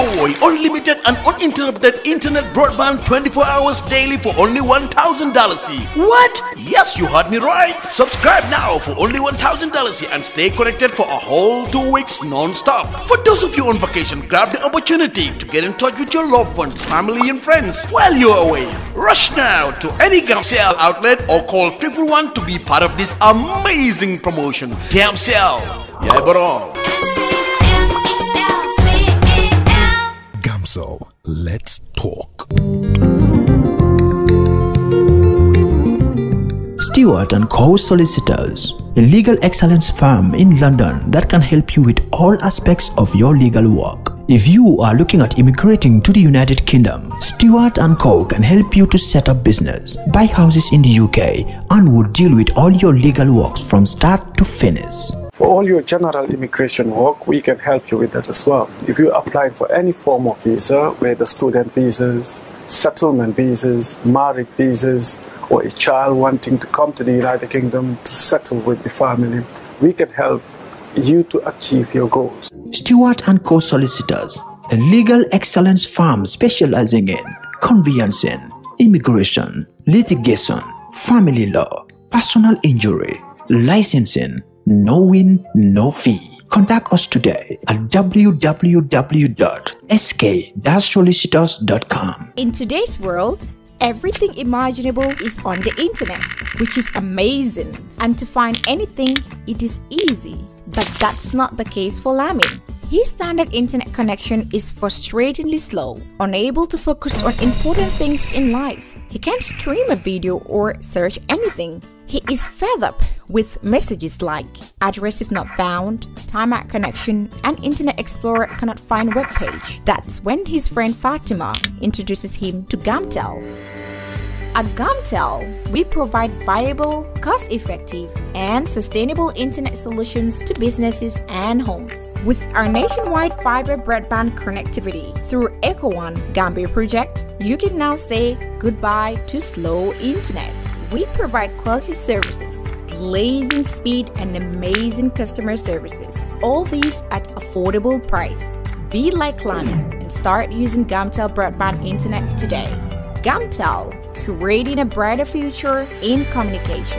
Enjoy unlimited and uninterrupted internet broadband 24 hours daily for only $1,000. What? Yes, you heard me right. Subscribe now for only $1,000 and stay connected for a whole two weeks non-stop. For those of you on vacation, grab the opportunity to get in touch with your loved ones, family and friends while you're away. Rush now to any Gamcell outlet or call 111 to be part of this amazing promotion. Gamcell. Yeah, bro. Gamso, let's talk. Stewart and Co Solicitors, a legal excellence firm in London that can help you with all aspects of your legal work. If you are looking at immigrating to the United Kingdom, Stewart and Co can help you to set up business, buy houses in the UK, and will deal with all your legal works from start to finish. For all your general immigration work, we can help you with that as well. If you're applying for any form of visa, whether student visas, settlement visas, marriage visas, or a child wanting to come to the United Kingdom to settle with the family, we can help you to achieve your goals. Stewart and Co Solicitors, a legal excellence firm specializing in conveyancing, immigration, litigation, family law, personal injury, licensing, no win, no fee. Contact us today at www.sk-solicitors.com. In today's world, everything imaginable is on the internet, which is amazing. And to find anything, it is easy. But that's not the case for Lamin. His standard internet connection is frustratingly slow, unable to focus on important things in life. He can't stream a video or search anything. He is fed up with messages like address is not found, timeout connection, and Internet Explorer cannot find web page. That's when his friend Fatima introduces him to Gamtel. At Gamtel, we provide viable, cost effective, and sustainable internet solutions to businesses and homes. With our nationwide fiber broadband connectivity through EcoOne Gambia project, you can now say goodbye to slow internet. We provide quality services, blazing speed, and amazing customer services. All these at affordable price. Be like Lamin and start using Gamtel broadband internet today. Gamtel, creating a brighter future in communication.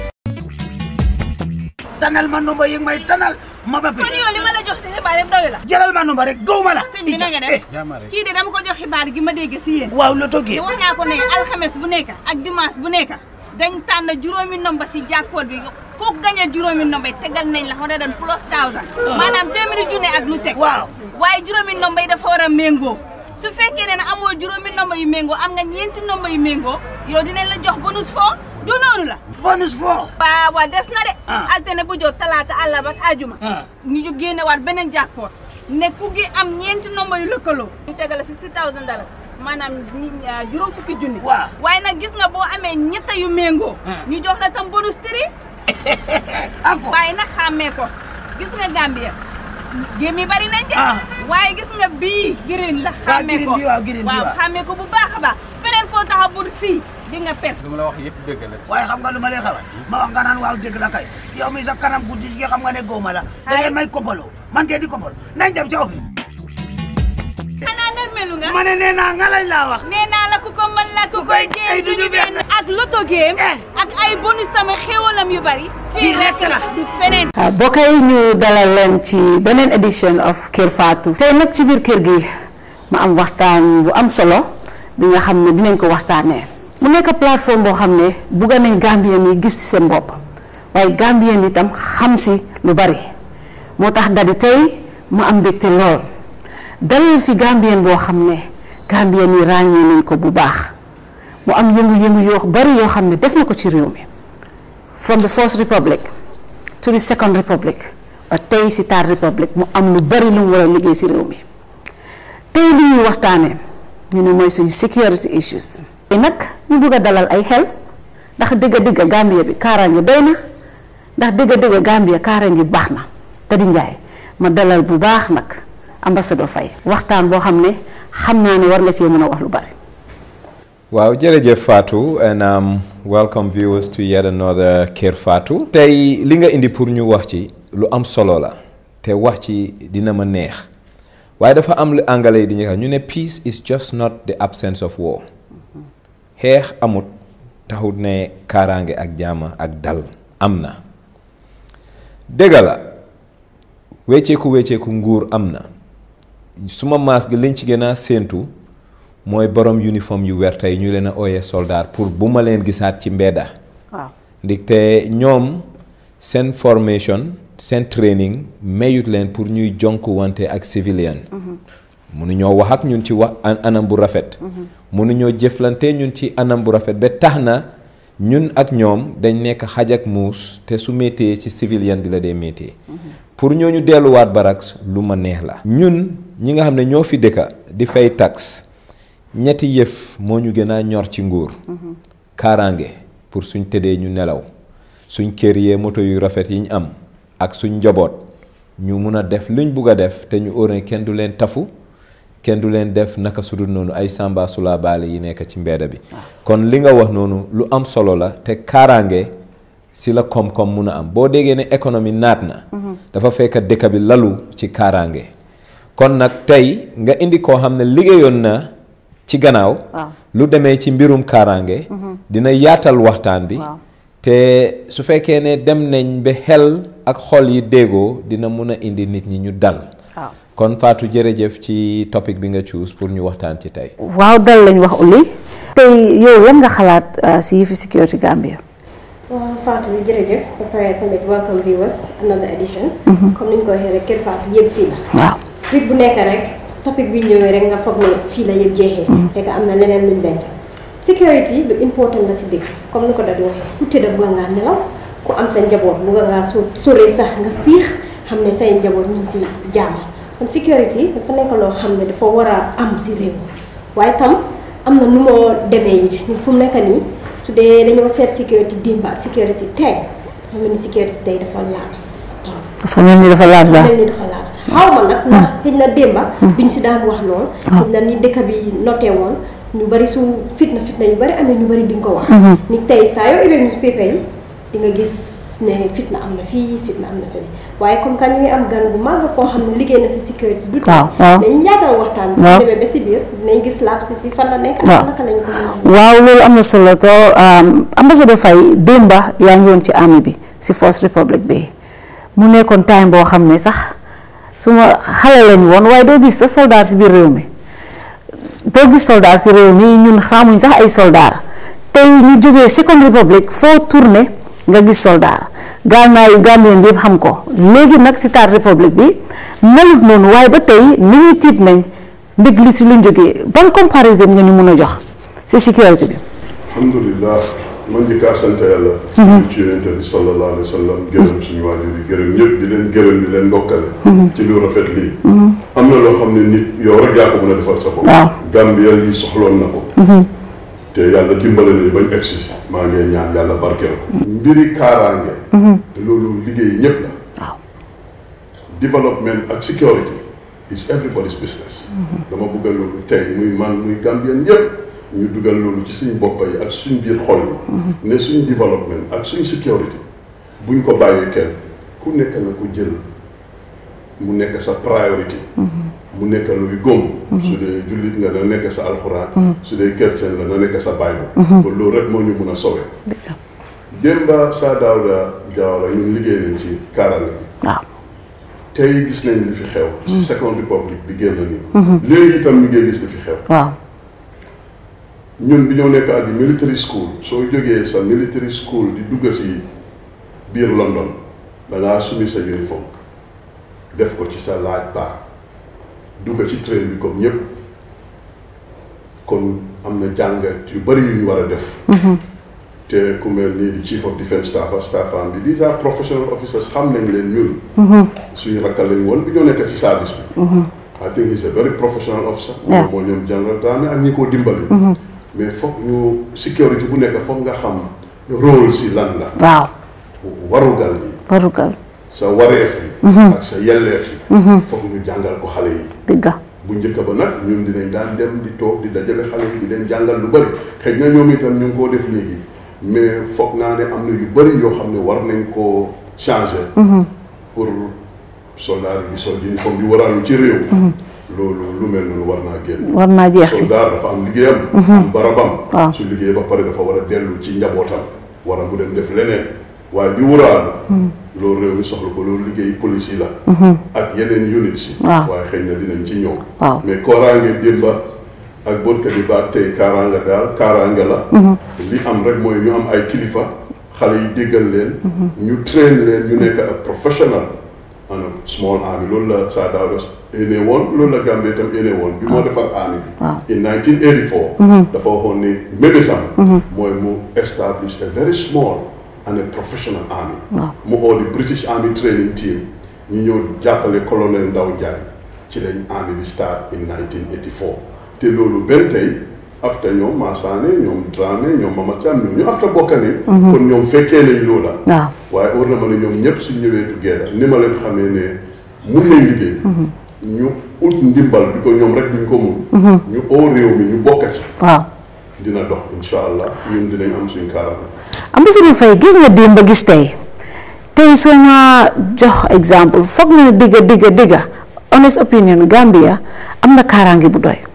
tanal ma numba yi may tanal ma ba kon yow li ma la jox si xibaar yëpp doyu la jëlal ma numba rek gaw ma la sëñ bi na nga def kii de dama ko jox xibaar gi ma dégg si yéen waaw la toggee te wax naa ko ne alxames bu nekk ak dimanche bu nekk dañ tànn juróomi nomba si jackpot bi ku gañe juróomi nomba yi tegal nañ la hundred and plus thousand maanaam téeméeri junne ak lu teg waaw waaye juróomi nomba yi dafa war a méngoo su fekkee ne ne amoo juróomi nomba yu méngoo am nga ñeenti nomba yu méngoo yow dinañ la jox bonus foo du noonu la bonus foo waaw waaw des na de Ah. altine bu jot talaata àllarba ak ajuma Ah. ñu ju génne waat beneen jackpot ne ku gi am ñeenti nomba yu lëkkaloo ñu tegale fifty thousand dollars maanaam ñi ah, juróom fukki junni Waaw. waaye nag gis nga boo amee ñetta yu méngoo Ah. ñu jox la tam bonus tri encore waaye nag xàmmee ko gis nga Gambia géem yi bari nañ de Ah. waaye gis nga bii green la Waaw, xàmmee green ko bi, waaw, green bi, waaw waaw. xàmmee ko bu baax a baax feneen foo taxa bul fii di nga perte lu ma la wax yëpp dëgg la waaye xam nga lu ma lay xamal ma wax nga naan waaw dégg la kay yow mi sa kanam guddi gi xam nga ne góoma la da ngeen may kompaloo man ngeen di kompaloo nañ dem ci office xanaa nërmelu nga ma ne nee naa nga lañ laa wax nee naa la ku ko mën la ku Ku koy koy- jéem ay duñu benn. ak loto game Eh. ak ay bonus sama xéwalam yu bari fii Fii rekk rekk la la. du feneen waaw bokk yi ñu dalal leen ci beneen édition of Kër Fatou tey nag ci biir kër gi ma am waxtaan bu am solo bi nga xam ne dinañ ko waxtaanee mu nekk plateforme boo xam ne bugg nañ Gambien yi gis ci seen bopp waaye Gambien yi itam xam si lu bari moo tax dadi tey ma am mbégte lool dalal fi Gambien boo xam ne Gambien yi ràññee nañ ko bu baax mu am yëngu-yëngu yoo bari yoo xam ne def na ko ci réew mi from the first republic to the second republic ba tey si third republic mu am lu bari lu mu war a liggéey si réew mi tey li ñuy waxtaanee ñu ne mooy suñu security issues tey nag ñu bugg a dalal ay xel ndax dëgg-dëgg Gambia bi kaaraange doy na ndax dëgg-dëgg Gambia kaaraange baax na te di njaay ma dalal bu baax nag ambassadeur Faye waxtaan boo xam ne xam naa ne war nga cee mën a wax lu bari waaw jërëjëf Fatou and um, welcome viewers to yet another Kër Fatou tey li nga indi pour ñu wax ci lu am solo la te wax ci dina ma neex waaye dafa am lu anglais yi di ñu ñu ne peace is just not the absence of war xeex amut taxut ne kaaraange ak jaama ak dal am na dëgg la wecceeku wecceeku nguur am na suma maas gi liñ ci gën a séentu mooy borom uniforme yu werta yi ñu leen a ooyee soldat pour bu ma leen gisaat ci mbedda waaw ndaxte ñoom seen formation seen training mayut leen pour ñuy jonk wante ak civilian mënuñoo wax ak ñun ci wax anam bu rafet mënuñoo jëflante ñun ci anam bu rafet ba tax na ñun ak ñoom dañ nekk xaj ak muus te su méttee ci civilian bi la dee méttee pour ñooñu delluwaat baraks lu ma neex la ñun ñi nga xam ne ñoo fi dëkka di fay tax ñetti yëf moo ñu gën a ñor ci nguur kaaraange pour suñ tëddee ñu nelaw suñ kër yee moto yu rafet yi ñu am ak suñ njaboot ñu mun a def luñ bugg a def te ñu óore kenn du leen tafu kenn du leen def naka sudul noonu ay samba sula baale yi nekk ci mbeeda bi kon li nga wax noonu lu am solo la te kaaraange si la koom-koom mun a am boo déggee ne économie naat na dafa fekk dëkk bi lalu ci kaaraange kon nag tey nga indi koo xam ne liggéeyoon na ci gannaaw lu demee ci mbirum kaaraange dina yaatal waxtaan bi te su fekkee ne dem nañ ba xel ak xol yi déggoo dina mun a indi nit ñi ñu dal kon Fatou jërëjëf ci topic bi nga choose pour ñu waxtaan ci tey waaw dal lañ wax Uli tey yow lan nga xalaat si yëfi Security Gambia waaw Fatou jërëjëf ba pare tamit welcome viewers another edition comme ni ñu ko waxee rek Kër Fatou yëpp fii la waaw week bu nekk rek topic bi ñëwee rek nga foog ne fii la yëpp jeexee fekk am na leneen luñ denc security lu important la si dëkk comme ni ko dadi waxee ku tëdda bugga ngaa nelaw ku am sa njaboot bugga ngaa so soree sax nga fiix xam ne say njaboot ñu ngi si jaama kon security dafa nekk loo xam ne dafa war a am si réew waaye tam am na nu moo demee yi fu mu nekk nii su dee dañoo seet security dimba security tey dafa mel ni security tey dafa laabs dafa mel ni dafa laabs dafa mel ni dafa laabs xaw ma nag ndax xëy na démba biñ si daan wax lool xëy na ni dëkk bi notee woon ñu bari su fitna fitna yu bari amee ñu bari duñ ko wax ni tey saa yoo ubbee newspaper yi di nga gis ne fitna am na fii fitna am na fii waaye comme que ñu ngi am gan bu mag koo xam ne liggéey na si sécurité du waaw waaw dañ yaatal waxtaan bi waaw demee ba si biir dinañ gis laab si si fan la nekk ak waaw naka lañ ko mën a waaw loolu am na solo to ambassadeur Faye démba yaa ngi woon ci army bi si First Republic bi mu nekkoon time boo xam ne sax su ma xale lañ woon waaye doo gis sa soldat si biir réew mi doo gis soldat si réew mi ñun xamuñ sax ay soldat tey ñu jógee Second Republic foo tourné nga gis soldat gànnaayu Gambien bi yëpp xam ko léegi nag si Third Republic bi melut noonu waaye ba tey nit ñi tiit nañ ndég li si luñ jógee ban comparaison nga ñu mun a jox si sécurité bi alhamdulilah man njëkk a sant yàlla. ci yonente bi sallallahu alayhi wa sallam gërëm suñu waajur yi gërëm ñëpp di leen gërëm di leen ndokkale. ci lu rafet lii. am na loo xam ne nit yow rek yaa ko mën a defal sa bopp. waaw Gambia yi soxloon na ko. te yàlla dimbale nañu bañ egsi maa ngi ñaan yàlla barkeel ko. mbiri kaaraange. te loolu liggéey ñëpp la. waaw development ak security is everybody's business. dama bëgg loolu tey muy man muy Gambien yëpp. ñu dugal loolu ci suñ bopp yi ak suñ biir xol yi ne suñ développement ak suñ sécurité buñ ko bàyyee kenn ku nekk na ko jël mu nekk sa priorité mu nekk luy góom su dee jullit nga na nekk sa alxuraan su dee chrétien la na nekk sa bible kon loolu rek moo ñu mun a sowe démba saa daawda jaawara ñun liggéey nañ ci kaaraange bi waaw tey gis nañ li fi xew ci Second Republic bi génn nii léegi itam ñu ngi gis li fi xew waaw ñun bi ñoo nekk ak military school soo jógee sa military school di dugg si biir London da ngaa sumi sa uniforme def ko ci sa laaj baax dugg ci train bi comme ñëpp kon am na jàngat yu bari yu ñu war a def. te ku mel nii di chief of defence staff ak staffam bi these are professional officers xam nañ leen ñun. suñu rakkal lañ woon bi ñoo nekk ci service bi. I think he's a very professional officer. Yeah. moo ñoom General Dramé ak ñi ko dimbali. mais foog ñu sécurité bu nekk foog nga xam rôle si lan la. waaw warugal gi warugal sa wareef yi. ak sa yelleef yi. foog ñu jàngal ko xale yi. dëgga bu njëkk ba nag ñun dinañ daan dem di toog di dajale xale yi di leen jàngal lu bëri xëy na ñoom itam ñu ngi koo def léegi mais foog naa ne am na yu bëri yoo xam ne war nañ koo changer. pour soldat yi di sol uniforme bi waraalu ci réew. loolu lu mel noonu war naa génn war naa jeex fi soldat dafa am liggéeyam Mhm. am barabam waaw. su liggéey ba pare dafa war a dellu ci njabootam war a mu dem def leneen waaye bi wuraal loolu réew mi soxla ko loolu liggéey police yi la Mhm. ak yeneen units yi Waaw. waaye xëy na dinañ ci ñëw waaw mais kooraange démba ak bonka bi ba tey kaaraanga daal kaaraange la Mhm. li am rek mooy ñu am ay kilifa xale yi déggal leen ñu train leen ñu nekk ak professional ana small army loolu la Sir Dawda éne woon loolu la Gambie itam éne woon bi moo defar army waaw. bi in 1984 Mhm. dafa waxoon ni mébétam Mhm. mooy mu establish a very small and a professional army waaw. mu oo di British Army training team ñu ñëw jàppale colonel Ndaw Njaay ci lañ army bi start in 1984 te loolu benn tey after ñoom Massaane ñoom Dramé ñoom Mama Thiam ñoom ñu after bokkane Mhm. kon ñoom fekkee nañ loola waaw waaye war na ma ne ñoom ñëpp suñ ñëwee together ni ma leen xamee ne mun nañ liggéey ñu ut ndimbal bi ko ñoom rek duñ ko mun Mhm. ñu oo réew mi ñu bokk ci waaw dina dox insha allah ñun dinañ am suñ kaaraange ambassadeur Faye gis nga démb ba gis tey tey soo ma jox exemple foog na ne digga digga digga honest opinion Gambia am na kaaraange bu doy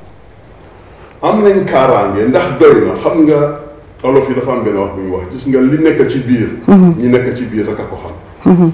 am nañ kaaraange ndax doy na xam nga olof yi dafa am benn wax bu ñu wax gis nga li nekk ci biir ñi nekk ci biir rek a ko xam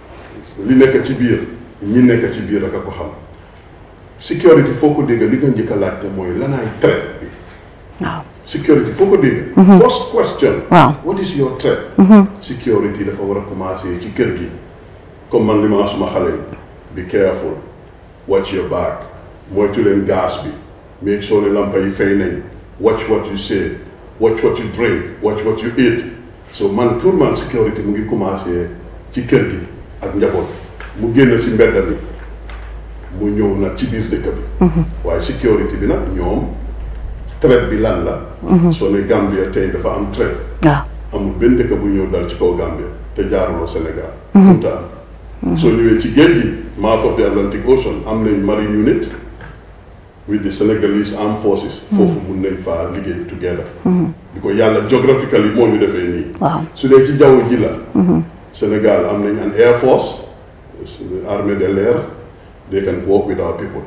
li nekk ci biir ñi nekk ci biir rek a ko xam sécurité foo ko dégg li nga njëkk a laajte mooy lanaay threat bi waaw security foo ko dégg Mhm. first question Waaw. what is your threat Mhm. security dafa war a commencer ci kër gi comme man li ma wax suma xale yi be careful watch your back moytu leen gaz bi make sure ne lampa yi fay nañ watch what you say watch what you drink watch what you eat so man pour man security mu ngi commencer ci kër gi ak njaboot mu génn si mbedd mi mu ñëw nag ci biir dëkk bi waaye security bi nag ñoom threat bi lan la Mhm. soo ne Gambia tey dafa am threat waaw amul benn dëkk bu ñëw dal ci kaw Gambia te jaaruloo Sénégal Mhm. mënta am soo ñëwee ci géej gi mouth of the Atlantic Ocean am nañ marine unit with the Senegalese armed forces foofu mun nañ faa liggéey together di ko yàlla geographically moo ñu defee nii waaw su dee ci jaww ji la Sénégal am nañ an air force armée de l'air they can work with our people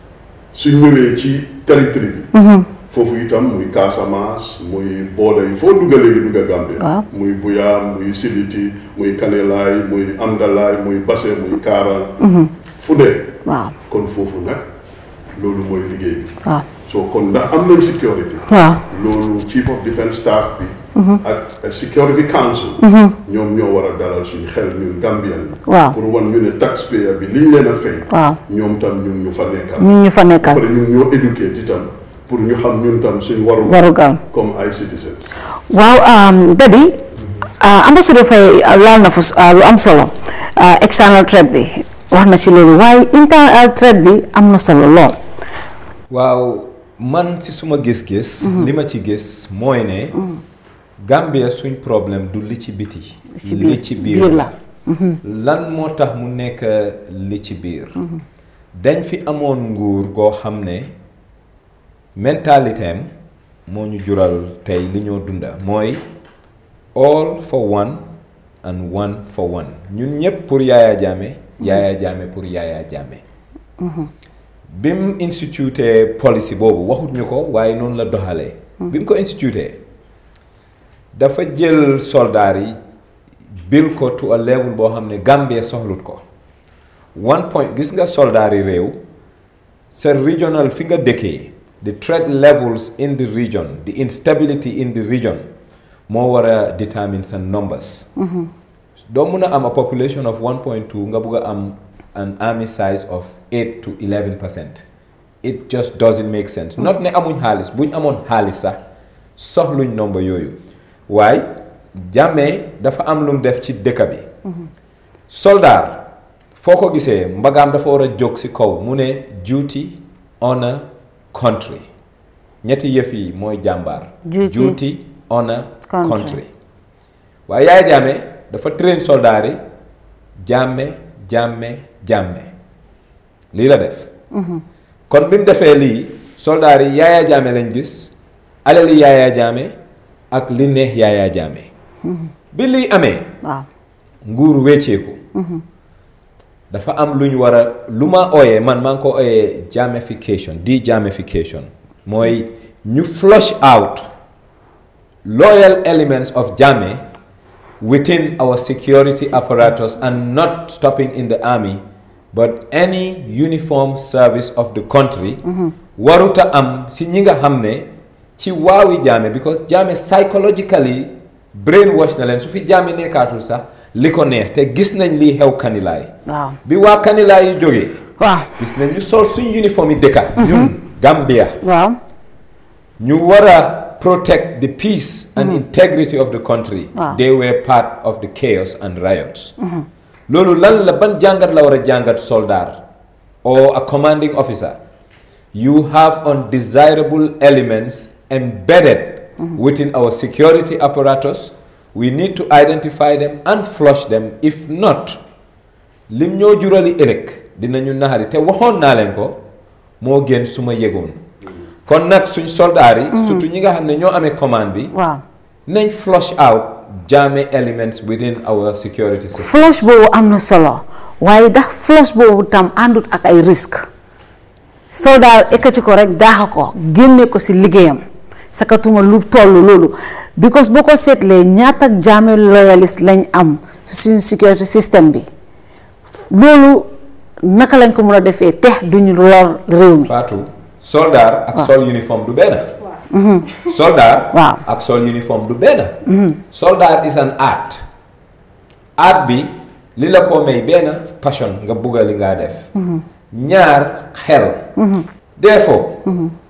su ñëwee ci territoire bi foofu itam muy Casamance muy booda yi foo dugga léegi dugga Gambie Waaw. muy Buya muy Sibiti muy Kanelaay muy Amdalaay muy Basse muy Kaaraan fu dee waaw kon foofu nag loolu mooy liggéey bi waaw so kon ndax am nañ sécurité waaw loolu chief of defence staff bi Mhm. ak security council Mhm. ñoom ñoo war a dalal suñu xel ñun Gambian yi Waaw. pour wan ñu ne taxpayer bi liñ leen a fay waaw ñoom tam ñun ñu fa nekkal ñun ñu fa nekkal après ñun ñoo éduqué itam pour ñu xam ñun tam suñ waru warugal comme ay citizens waaw dadi ambassadeur Faye laal na fa s- ah, lu am solo ah, external threat bi wax na ci loolu waaye internal threat bi am na solo lool waaw man si suma gis-gis. li ma ci gis mooy ne. Gambia suñ problème du li ci biti. ci biir li ci biir biir la. lan moo tax mu nekk li ci biir. dañ fi amoon nguur goo xam ne mentalité am moo ñu jural tey li ñoo dunda mooy all for one and one for one ñun ñëpp pour Yaya Jammeh Yaya Jammeh pour Yaya Jammeh bi mu instituté policy boobu waxut ñu ko waaye noonu la doxalee. bi mu ko instituté dafa jël soldaar yi bil ko to a level boo xam ne Gambie soxlut ko one point gis nga soldaar yi réew sa regional fi nga dëkkee the threat levels in the region the instability in the region moo war a determine sa numbers. doo mun a am a population of 1.2 nga bugg a am an army size of 8 to 11 percent it just doesn't make sense not ne amuñ xaalis buñ amoon xaalis sax soxluñ nomba yooyu waaye Jammeh dafa am lu mu def ci dëkk bi soldaar foo ko gisee mbagaam dafa war a jóg ci kaw mu ne duty honor country ñetti yëf yi mooy jàmbaar Duty, duty honor country. country waaye Yaya Jammeh dafa train soldaar yi jàmme jàmme jàmme lii la def kon bi mu defee lii soldaar yi Yaya Jammeh lañ gis alali Yaya Jammeh ak li neex Yaya Jammeh bi lii amee waaw nguur wecceeku dafa am lu ñu war a lu ma ooyee man maa ngi ko ooyee jamification de-jamification mooy ñu flush out loyal elements of Jammeh within our security apparatus and not stopping in the army but any uniform service of the country waruta am si ñi nga xam ne ci waawi Jammeh because Jammeh psychologically brainwash na leen su fi Jammeh nekkaatul sax li ko neex te gis nañ lii xew kanilaay waaw bi waa kanilaay yi jógee waaw gis nañ ñu sol suñ uniforme yi dëkka ñun Gambia waaw ñu war a protect the peace and integrity of the country Wow. they were part of the chaos and riots loolu lan la ban jàngat la war a jàngat soldat or a commanding officer you have undesirable elements embedded within our security apparatus we need to identify them and flush them if not lim ñoo jurali ëllëg dinañu naxari te waxoon naa leen ko moo gën su ma yëgoon kon nag suñ soldaar yi surtout ñi nga xam ne ñoo amee commande bi waaw nañ flush out Jammeh elements within our security system flush boobu am na solo waaye ndax flush boobu tam àndut ak ay risque soldat ekkati ko rek daaxa ko génne ko si liggéeyam sakatuma lu toll loolu because boo ko seetlee ñaata Jammeh loyalist lañ am si suñu security system bi loolu naka lañ ko mën a defee te duñu lor réew mi Fatou soldat ak Waaw. sol uniforme du benn soldat waaw ak sol uniforme du benn soldat is an art art bi li la ko may benn passion nga bugga li ngaa def ñaar xel therefore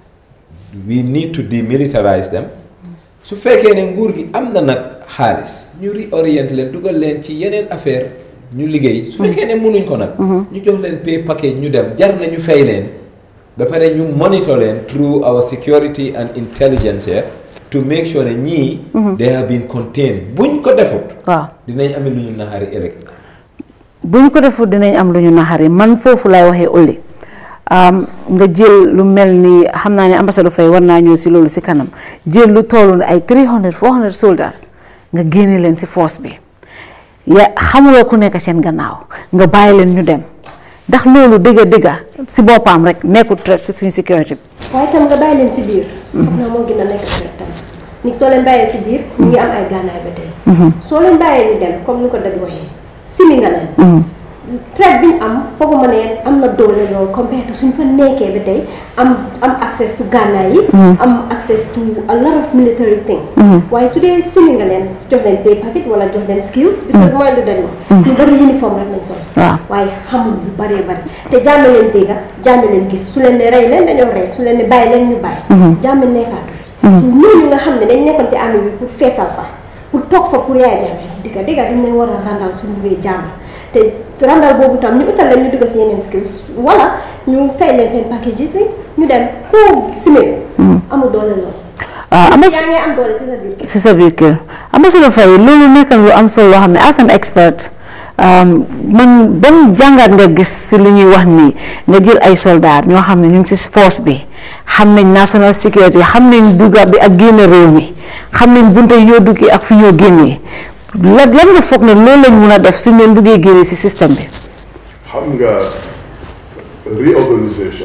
we need to demilitarize them su fekkee ne nguur gi am na nag xaalis ñu réorienté leen dugal leen ci yeneen affaire ñu liggéey su fekkee ne mënuñ ko nag ñu jox leen pay package ñu dem jar na ñu fay leen ba pare ñu monitor leen through our security and intelligence here to make sure ne ñii they have been contained buñ ko defut waaw dinañ amee lu ñu naxari ëllëg bu ñu ko deful dinañ am lu ñu naxari man foofu lay waxee Olly nga jël lu mel ni xam naa ne ambassadeur Faye war naa ñëw si loolu si kanam jël lu toll ni ay 300 400 soldats nga génne leen si force bi ya xamuloo ku nekk seen gannaaw nga bàyyi leen ñu dem ndax loolu dëgga dëgga si boppam rek nekkul threat si suñu sécurité bi. waaye tam nga bàyyi leen si biir. foog naa moo gën a nekk threat tam nit soo leen bàyyee si biir ñu ngi am ay gànnaay ba tey. soo leen bàyyee ñu dem comme ni ko Dadi waxee simi nga leen. threat bi ñu am fooguma ne am na doole loolu compared to suñ fa nekkee ba tey am am access to gànnaay yi. am access to a lot of military things. waaye su dee simi nga leen jox leen pay packet wala jox leen skills. because mooy lu den ma. ñu bëri uniforme rek lañ sol. waaw waaye xamul lu bëree bëri te jàmm leen dégga jàmm leen gis su leen ne rey leen dañoo rey su leen ne bàyyi leen ñu bàyyi. jàmm nekkaatu fi. su ñooñu nga xam ne dañ nekkoon ci armée bi pour feesal fa pour toog fa pour yaay jàmm digga digga dañ leen war a randal suñu buggee jàmm te randal boobu tam ñu utal leen ñu dugg si yeneen skills wala ñu fay leen seen packages yi ñu dem koo simee amul doole lool. waaw am na yaa ngi am doole si sa biir kër. si sa biir kër ambassadeur Faye loolu nekk na lu am solo loo xam ne as an expert man ban jàngat nga gis si lu ñuy wax nii nga jël ay soldats ñoo xam ne ñu ngi si force bi xam nañ national security xam nañ dugga bi ak génn réew mi xam nañ bunte yi ñoo duggee ak fi ñoo génnee lan lan nga foog ne loolu lañ mun a def suñ leen buggee génnee si système bi. xam nga reorganisation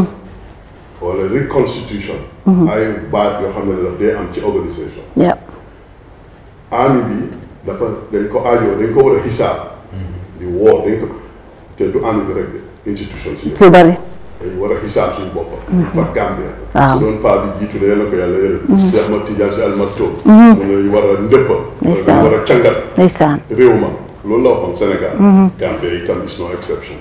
wala reconstitution ay baat yoo xam ne daf day am ci organisation yep. army bi dafa dañ ko aajoo dañ ko war a xisaab di woo dañ ko te du army bi rek de institution si su bari dañ war a xisaab suñu boppam fa Gambia waaw. su doon paa bi jiitu ne yàlla ko yàlla yërëm Cheikh Ahmad Tidiane Sy Al Maktoum mu ne ñu war a ndëppa wala Ndeysaan. dañ war a cangal ndeysaan réew ma loolu la waxoon Sénégal Gambia itam is no exception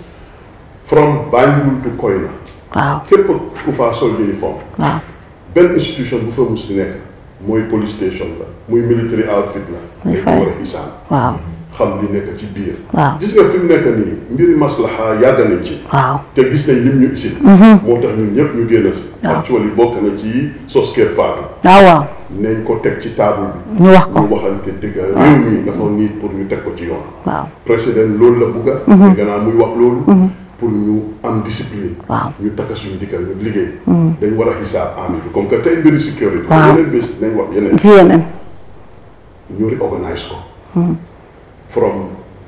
from Banjul to Koyna waaw képp ku faa sol uniforme waaw benn institution bu fa mus di nekk mooy police station la muy military outfit la Muy dañ ko fay. war a xisaab waaw xam li nekk ci biir waaw gis nga fi mu nekk nii mbiri maslaha yàgg nañ ci waaw te gis nañ lim ñu isil moo tax ñun ñëpp ñu génn si actually bokk na ci sos kër faatu waaw waaw nañ ko teg ci table bi ñu wax ko ñu waxante dëgg réew mi dafa nit pour ñu teg ko ci yoon waaw président loolu la bugga dégg naa muy wax loolu pour ñu am discipline waaw ñu takka suñu dikkal ñu liggéey dañ war a xisaab army bi comme que tey mbiri sécurité Waaw. yeneen bés nañ wax yeneen ci yeneen ñu reorganize ko from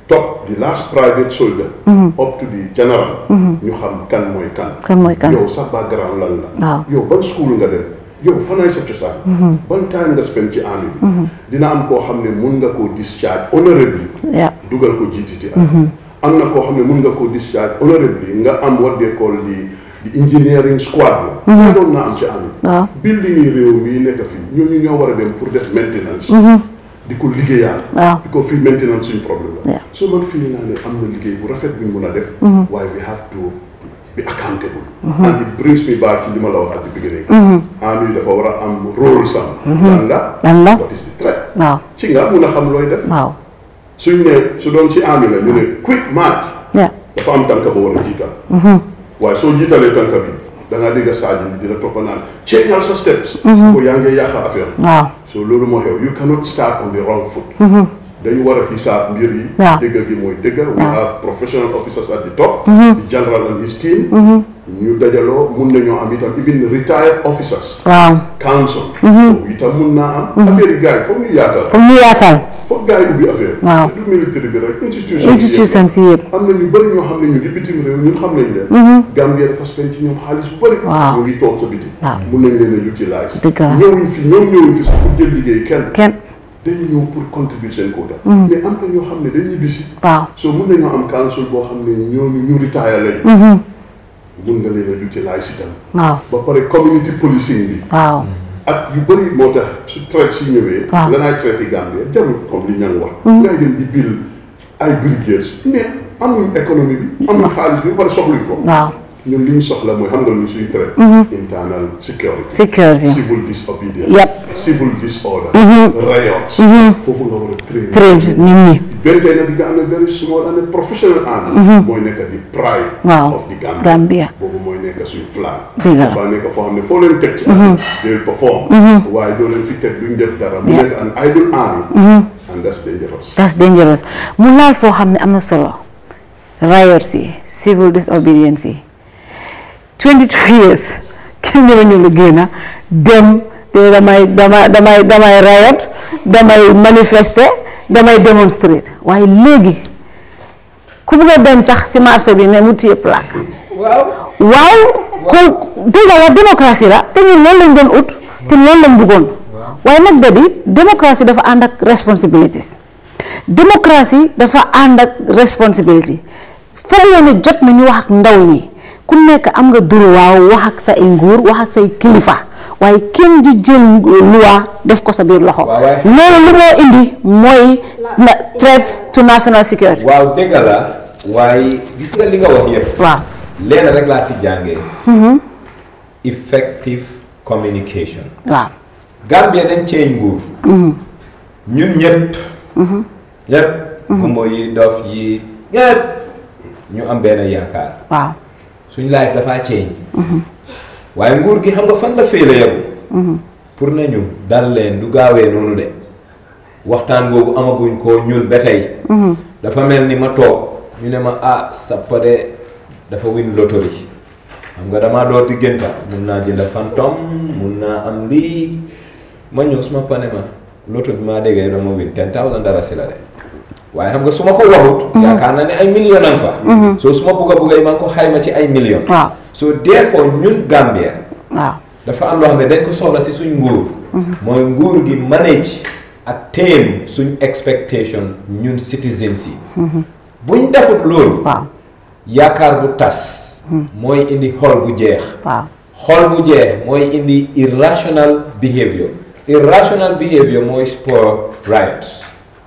top the last private soldier up to the general ñu xam kan mooy kan kan mooy kan yow sa background lan la waaw yow ban school nga dem yow fanaay sa cosaan ban time nga spend ci army bi dina am koo xam ne mun nga koo discharge honorably yeah dugal ko GTT am na koo xam ne mun nga koo discharge honorably nga am what they call the the engineering squad la doon naa am ci army waaw building yi réew mi nekk fii ñooñu ñoo war a dem pour def maintenance di ko liggéeyaat waaw di ko fii maintenance suñ problème la Yeah. so man fii naa ne am na liggéey bu rafet buñ mun a def waaye we have to be accountable and it brings me back ci li ma la wax at the beginning army dafa war a am rôle sam lan la lan la what is the threat waaw ci nga mun a xam looy def waaw suñ ne su doon ci army la ñu ne quick march yeah dafa am tànk ba war a jiital waaye soo jiitalee tànk bi da ngaa dégg saajin bi dina toppa naan changeal sa steps ko yaa ngi yàq affaire waaw so loolu moo xew you cannot start on the wrong foot dañu war a xisaab mbir yi waaw dëgg gi mooy dëgg we have professional officers at the top the general and his team ñu dajaloo mun nañoo am itam even retired officers waaw council boobu itam mun naa am affaire yi gars yi foog ñu yaatal foog ñu yaatal foog gars yi ubbi affaire Waaw. du militaire bi rek institution institution si yëpp am na ñu bëri ñoo xam ne ñu ngi bitim réew ñun xam nañ leen Gambia dafa spend ci ñoom xaalis bu bëri Waaw. ñu ngi toog ca biti Waaw. mun nañ leen a utiliser Dëgg la. ñëwuñ fi ñoom ñëwuñ fi sax pour jël liggéey kenn kenn dañu ñëw pour contribuer seen quota mais am na ñoo xam ne dañuy bisi waaw so mun nañoo am council boo xam ne ñooñu ñu retire lañ mun nga leen a utiliser itam waaw ba pare community policing bi waaw ak yu bëri moo tax su traite si ñëwee Waaw. lanaay traité Gambie jarul comme li ñang wax ngay dem di bil ay brigades mais amuñ économie bi amuñ xaalis bi ba pare soxluñ ko waaw ñun li ñu soxla mooy xam nga lu suñu traite internal security security civil disobedience Yep. civil disorder riots foofu nga war a traité train nit ñi benn tey nag di nga am ne very small and a professional army mooy nekk di pride Waaw. of the Gambia Gambia boobu mooy nekk suñu flag Dëgg la. dafa nekk foo xam ne foo leen teg ci they will perform waaye doo leen fi teg duñ def dara mu nekk an idle army and that's dangerous that's dangerous mu laal foo xam ne am na solo riots yi civil disobedience yi 22 years kenn ñëwe ñu lu génn dem te damay damay damay damay riot damay manifester damay démonstrer waaye léegi ku bugg a dem sax si marché bi ne mu téye plaque waaw waaw ko dëgg la démocratie la te ñun loolu lañ doon ut te loolu lañ bëggoon waaye nag da di démocratie dafa ànd ak responsibilities démocratie dafa ànd ak responsibility foog nga ne jot na ñu wax ak ndaw ñi ku nekk am nga droit wax ak sa nguur wax ak say kilifa waaye kenn di jël loi def ko sa biir loxo Waaw, waaye- loolu lu moo indi mooy na threats to national security waaw dëgg la waaye gis nga li nga wax yëpp waaw leen rek laa si jàngee effective communication waaw Gambia dañ ceeñ nguur ñun ñëpp ñëpp gumbo yi dof yi ñëpp ñu am benn yaakaar waaw suñ life dafaa ceeñ waaye nguur gi xam nga fan la féele yegu pour nañu dal leen du gaawee noonu de waxtaan boobu amaguñ ko ñun ba tey dafa mel ni ma toog ñu ne ma ah sappa de dafa win loterie xam nga damaa door digganta mun naa jënd phantom mun naa am lii ma ñëw suma pane ma loto bi maa déggee dama win ten thousand dara si la de waaye xam nga su ma ko waxut yaakaar naa ne ay million am fa soo su ma bugg a bugg yi maa ngi ko xayma ci ay million waaw so therefore ñun Gambia waaw dafa am loo xam ne dañ ko soxla si suñ nguur mooy nguur gi manage ak téem suñ expectation ñun citizens yi buñ defut loolu waaw yaakaar bu tas mooy indi xol bu jeex waaw xol bu jeex mooy indi irrational behavior irrational behavior mooy spur riots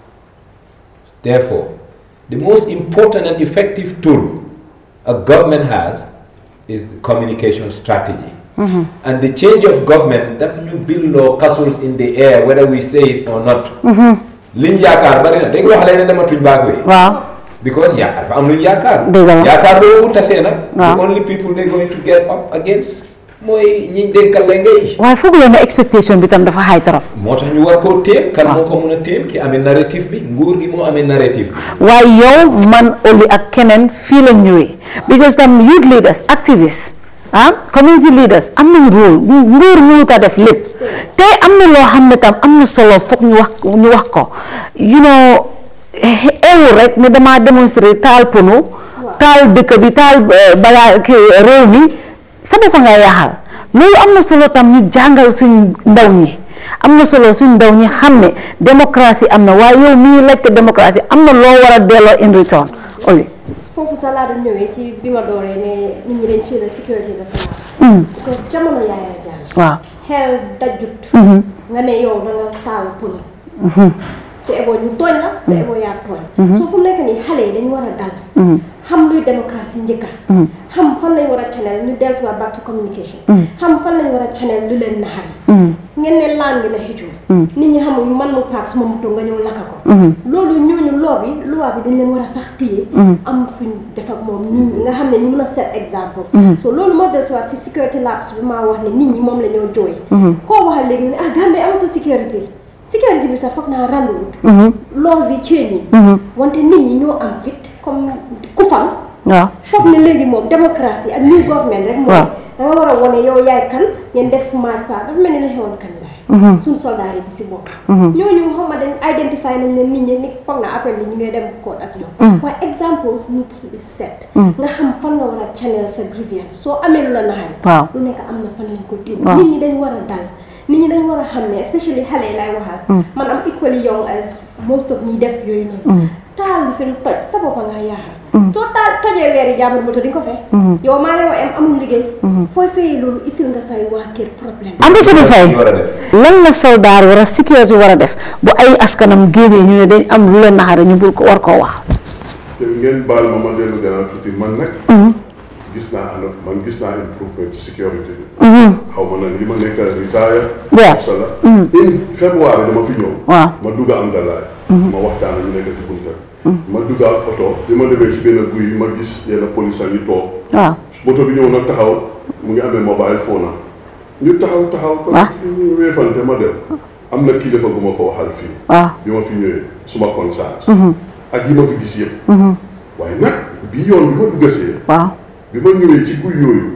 therefore the most important and effective tool a government has is the communication strategy and the change of government daf ñu billoo castles in the air whether we say it or not liñ yaakaar bari na dégg nga xale ne dematuñ baak wee waaw because yaa dafa am luñ yaakaar Dëgg la. yaakaar boobu bu tasee nag Waaw. the only people they going to get up against mooy ñiñ dénkal la ngay waaye foog leen ne expectation bi tam dafa xaay trop moo tax ñu war koo téem kan moo ko mun a téem ki amee narrative bi nguur gi moo amee narrative bi waaye yow man Oli ak keneen fii la ñëwee because tam youth leaders activists ah community leaders am nañ rôle nguur mënut a def lépp te am na loo xam ne tam am na solo foog ñu wax ñu wax ko you know eewul rek ne damaa démontrer taal pono taal dëkk bi taal balaa kii réew mi sa bopp nga yaaxal loolu am na solo tam ñu jàngal suñ ndaw ñi am na solo suñ ndaw ñi xam ne démocratie am na waaye yow mii laajte démocratie am na loo war a delloo in return oli foofu sa laa doon ñëwee si bi ma dooree ne nit ñi dañ fii la sécurité dafa laaj. parce que jamono Yaya Jammeh. waaw xel dajut. nga ne yow da nga taal puni. su eboo ñu tooñ la su eboo yaa tooñ. soo fu nekk nii xale yi dañu war a dal. xam luy démocratie njëkka xam fan lañ war a channel ñu dellusiwaat back to communication. xam fan lañ war a channel lu leen naxari. ngeen ne laan ngi na xëccoo. nit ñi xamul man mu paak suma moto nga ñëw lakka ko. loolu ñooñu loo bi loi bi dañ leen war a sax téye. am fuñ def ak moom nit ñi nga xam ne ñu mën a set exemple. so loolu moo dellusiwaat si security labs bi maa wax ne nit ñi moom la ñoo jooy. koo waxal léegi ne ah Gambie amatu sécurité. sécurité bi sax foog naa randuwut. laws yi change wante nit ñi ñoo am fit comme ku fal. waaw foog ne léegi moom démocratie ak new government rek. mooy da nga war a wane yow yaay kan ngeen def marche pas dafa mel ni la xewoon kan laay. suñ soldat yi di si bokk. ñooñu xam nga dañ identify nañ ne nit ñi ni foog naa après li ñu ngay dem code ak ñoom. waaye examples need to be set. nga xam fan nga war a channel sa grievance soo amee lu la naxari. waaw lu nekk am na fan lañ ko déglu. nit ñi dañ war a dal. nit ñi dañ war a xam ne especially xale yi lay waxal. man am equally young as most of ñi def yooyu noonu. taal li fi lu toj sa bopp nga yaaxal. soo taal tojee weeri jàmbur moto di nga ko fay. yow maa yow am amul liggéey. fooy fayee loolu isil nga say waa kër problème. ambassadeur Faye lan la soldat war a sécurité war a def bu ay askanam génnee ñu ne dañ am lu leen naxare ñu bul ko war koo wax. te ngeen baal ma ma dellu gannaaw tuuti man nag. gis naa ànd man gis naa improvement ci sécurité bi. xaw ma nag li ma nekk retire. waaw sa la. in février dama fi ñëw. waaw ma dugg am dalaay. ma waxtaan ak ñu nekk ci bunta ma dugg ak oto bi ma demee ci benn guy ma gis yenn police ñu toog. waaw moto bi ñëw nag taxaw mu ngi amee mobile phone am ñu taxaw taxaw. waaw ñu weefante ma dem. am na kilifa gu ma ko waxal fii. waaw bi ma fi ñëwee suma conscience. ak yi ma fi gis yëpp. waaye nag bii yoon bi ma duggasee. waaw bi ma ñëwee ci guy yooyu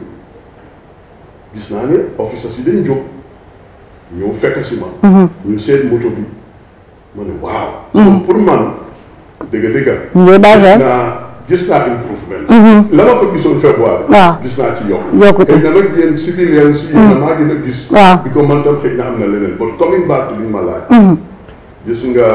gis naa ne officer si dañ jóg ñëw fekk si ma. ñu seet moto bi ma ne waaw. so pour man dëgg dëgg. ñu ngi bàyyi gis xel. naa gis naa improvement. la ma fa gisoon février. waaw gis naa ci yokk. yokkute xëy na nag yéen civiliens si yéen maa gën a gis. waaw bi ko man tam xëy na am na leneen but coming back to li ma laaj. gis nga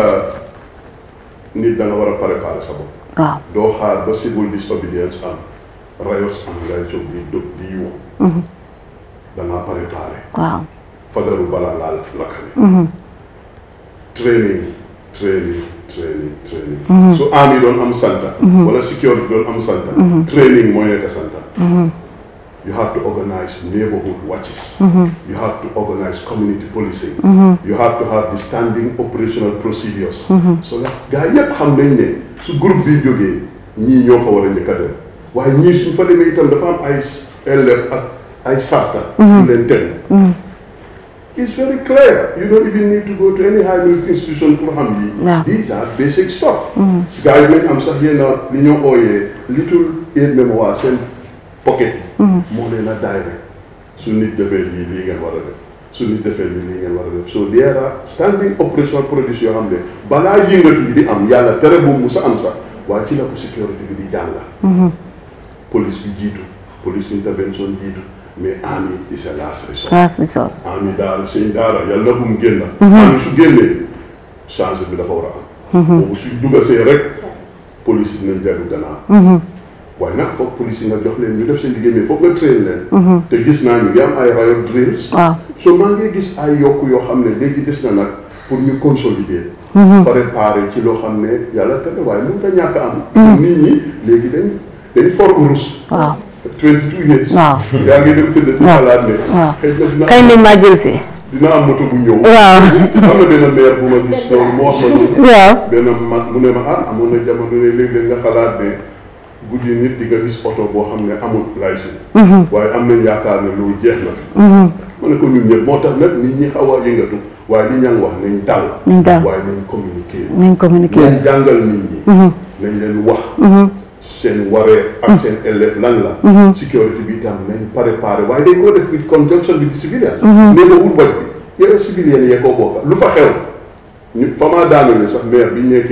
nit da nga war a préparer sa bopp. waaw doo xaar ba civil disobedience am riots am ngay jóg di dóg di yuux da ngaa préparé waaw fagaru balaa laal lakkale training training training training su army doon am santa wala security doon am santa training mooy nekk santa you have to organize neighborhood watches you have to organize community policing you have to have the standing operational procedures so that gars yépp xam nañ ne su groupe bi jógee ñii ñoo fa war a njëkk a dem waaye ñii suñ fa demee itam dafa am ay élèves ak ay sarta yu leen tegu It's very clear. You don't even need to go to any high military institution pour xam yi. Yeah. These are basic stuff. si gars yi nañ am sax yenn li ñoo ooyee little aid mémoire seen pocket yi. moo leen a direct. su nit defee lii lii ngeen war a def su nit defee lii lii ngeen war a def so there are standing operational produce yoo xam ne balaa yëngatu bi di am yàlla tere bu mu sa am sax waaye ci la ko sécurité bi di jàng. police bi jiitu police intervention jiitu mais army is a last resort. last resort ami daal sëñ daara yàlla bu mu génn. ami su génnee changé bi dafa war a am. boobu su dugasee rek police yi nañ dellu gannaaw. waaye nag foog police yi nga jox leen ñu def seen liggéey mais foog nga train leen. te gis naa ñu ngi am ay riot drills. waaw so maa ngi gis ay yokk yoo xam ne léegi des na nag pour ñu consolider. préparer ci loo xam ne yàlla tere waaye mënut a ñàkk am. nit ñi léegi dañ dañ for urus. waaw 22 years. waaw yaa ngi dem tëdd ci xalaat ne. waaw xëy na dina kañ lañ maa jël si dina am moto bu ñëw. waaw am na benn maire bu ma gis loolu mu wax ma loolu. waaw benn mag mu ne ma ah amoon na jamono ne léeg-léeg nga xalaat ne guddi nit di nga gis oto boo xam ne amul licence. waaye am nañ yaakaar ne loolu jeex na fi. ma ne ko ñun ñëpp moo tax nag nit ñi xaw a yëngatu waaye li ñang wax nañ dal. nañ dal waaye nañ communiquer. nañ communiquer nañ jàngal nit ñi. nañ leen wax. seen wareef ak seen élève lan la. sécurité bi tam nañ préparé waaye dañ koo def with conjunction bi di civilians. nee ma wut waj bi yow civiliens yee koo bokka lu fa xew ñu fa maa daanale sax maire bi ñu nekkee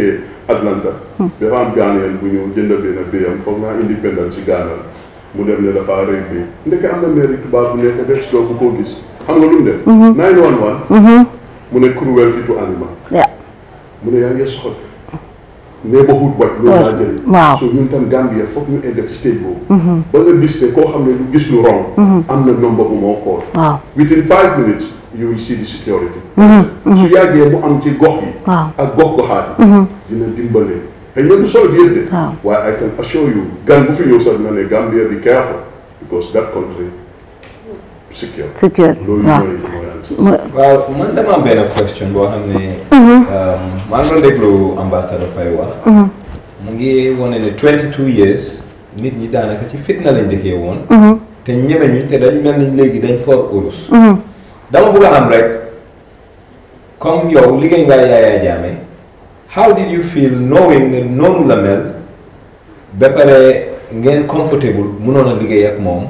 Atlanta dafa am Ghanaian bu ñu jënd benn béyam foog naa independence si Ghana la mu dem ne dafa rey béy ndeke am na mairie tubaab bu nekk def doo bu ko gis xam nga lu mu def 911 mu ne cruelty to animal Yeah. mu ne yaa ngi soxal neighborhood watch loolu laa jëriñ Waaw. so ñun tam Gambia foog ñu egg ci stage boobu ba nga gis ne koo xam ne lu gis lu wrong am na number bu moo call Waaw. within five minutes you will see the security su yàggee mu am ci gox yi Waaw. ak gox goxaat yi dina dimbale xëy na du solve yëpp de Waaw. waaye I can assure you gan bu fi ñëw sax dina ne Gambia be careful because that country secure Secure, loolu waaw. mooy mooy answer waaw man dama am benn question boo xam ne. maa ngi doon déglu ambassadeur Faye wax. mu ngi wane ne 22 years nit ñi daanaka ci fitna lañ dëkkee woon. te ñemeñu te dañ mel ni léegi dañ for urus. dama bëgg a xam rek comme yow liggéey nga Yaya Jammeh how did you feel knowing ne noonu la mel ba pare ngeen comfortable mënoon a liggéey ak moom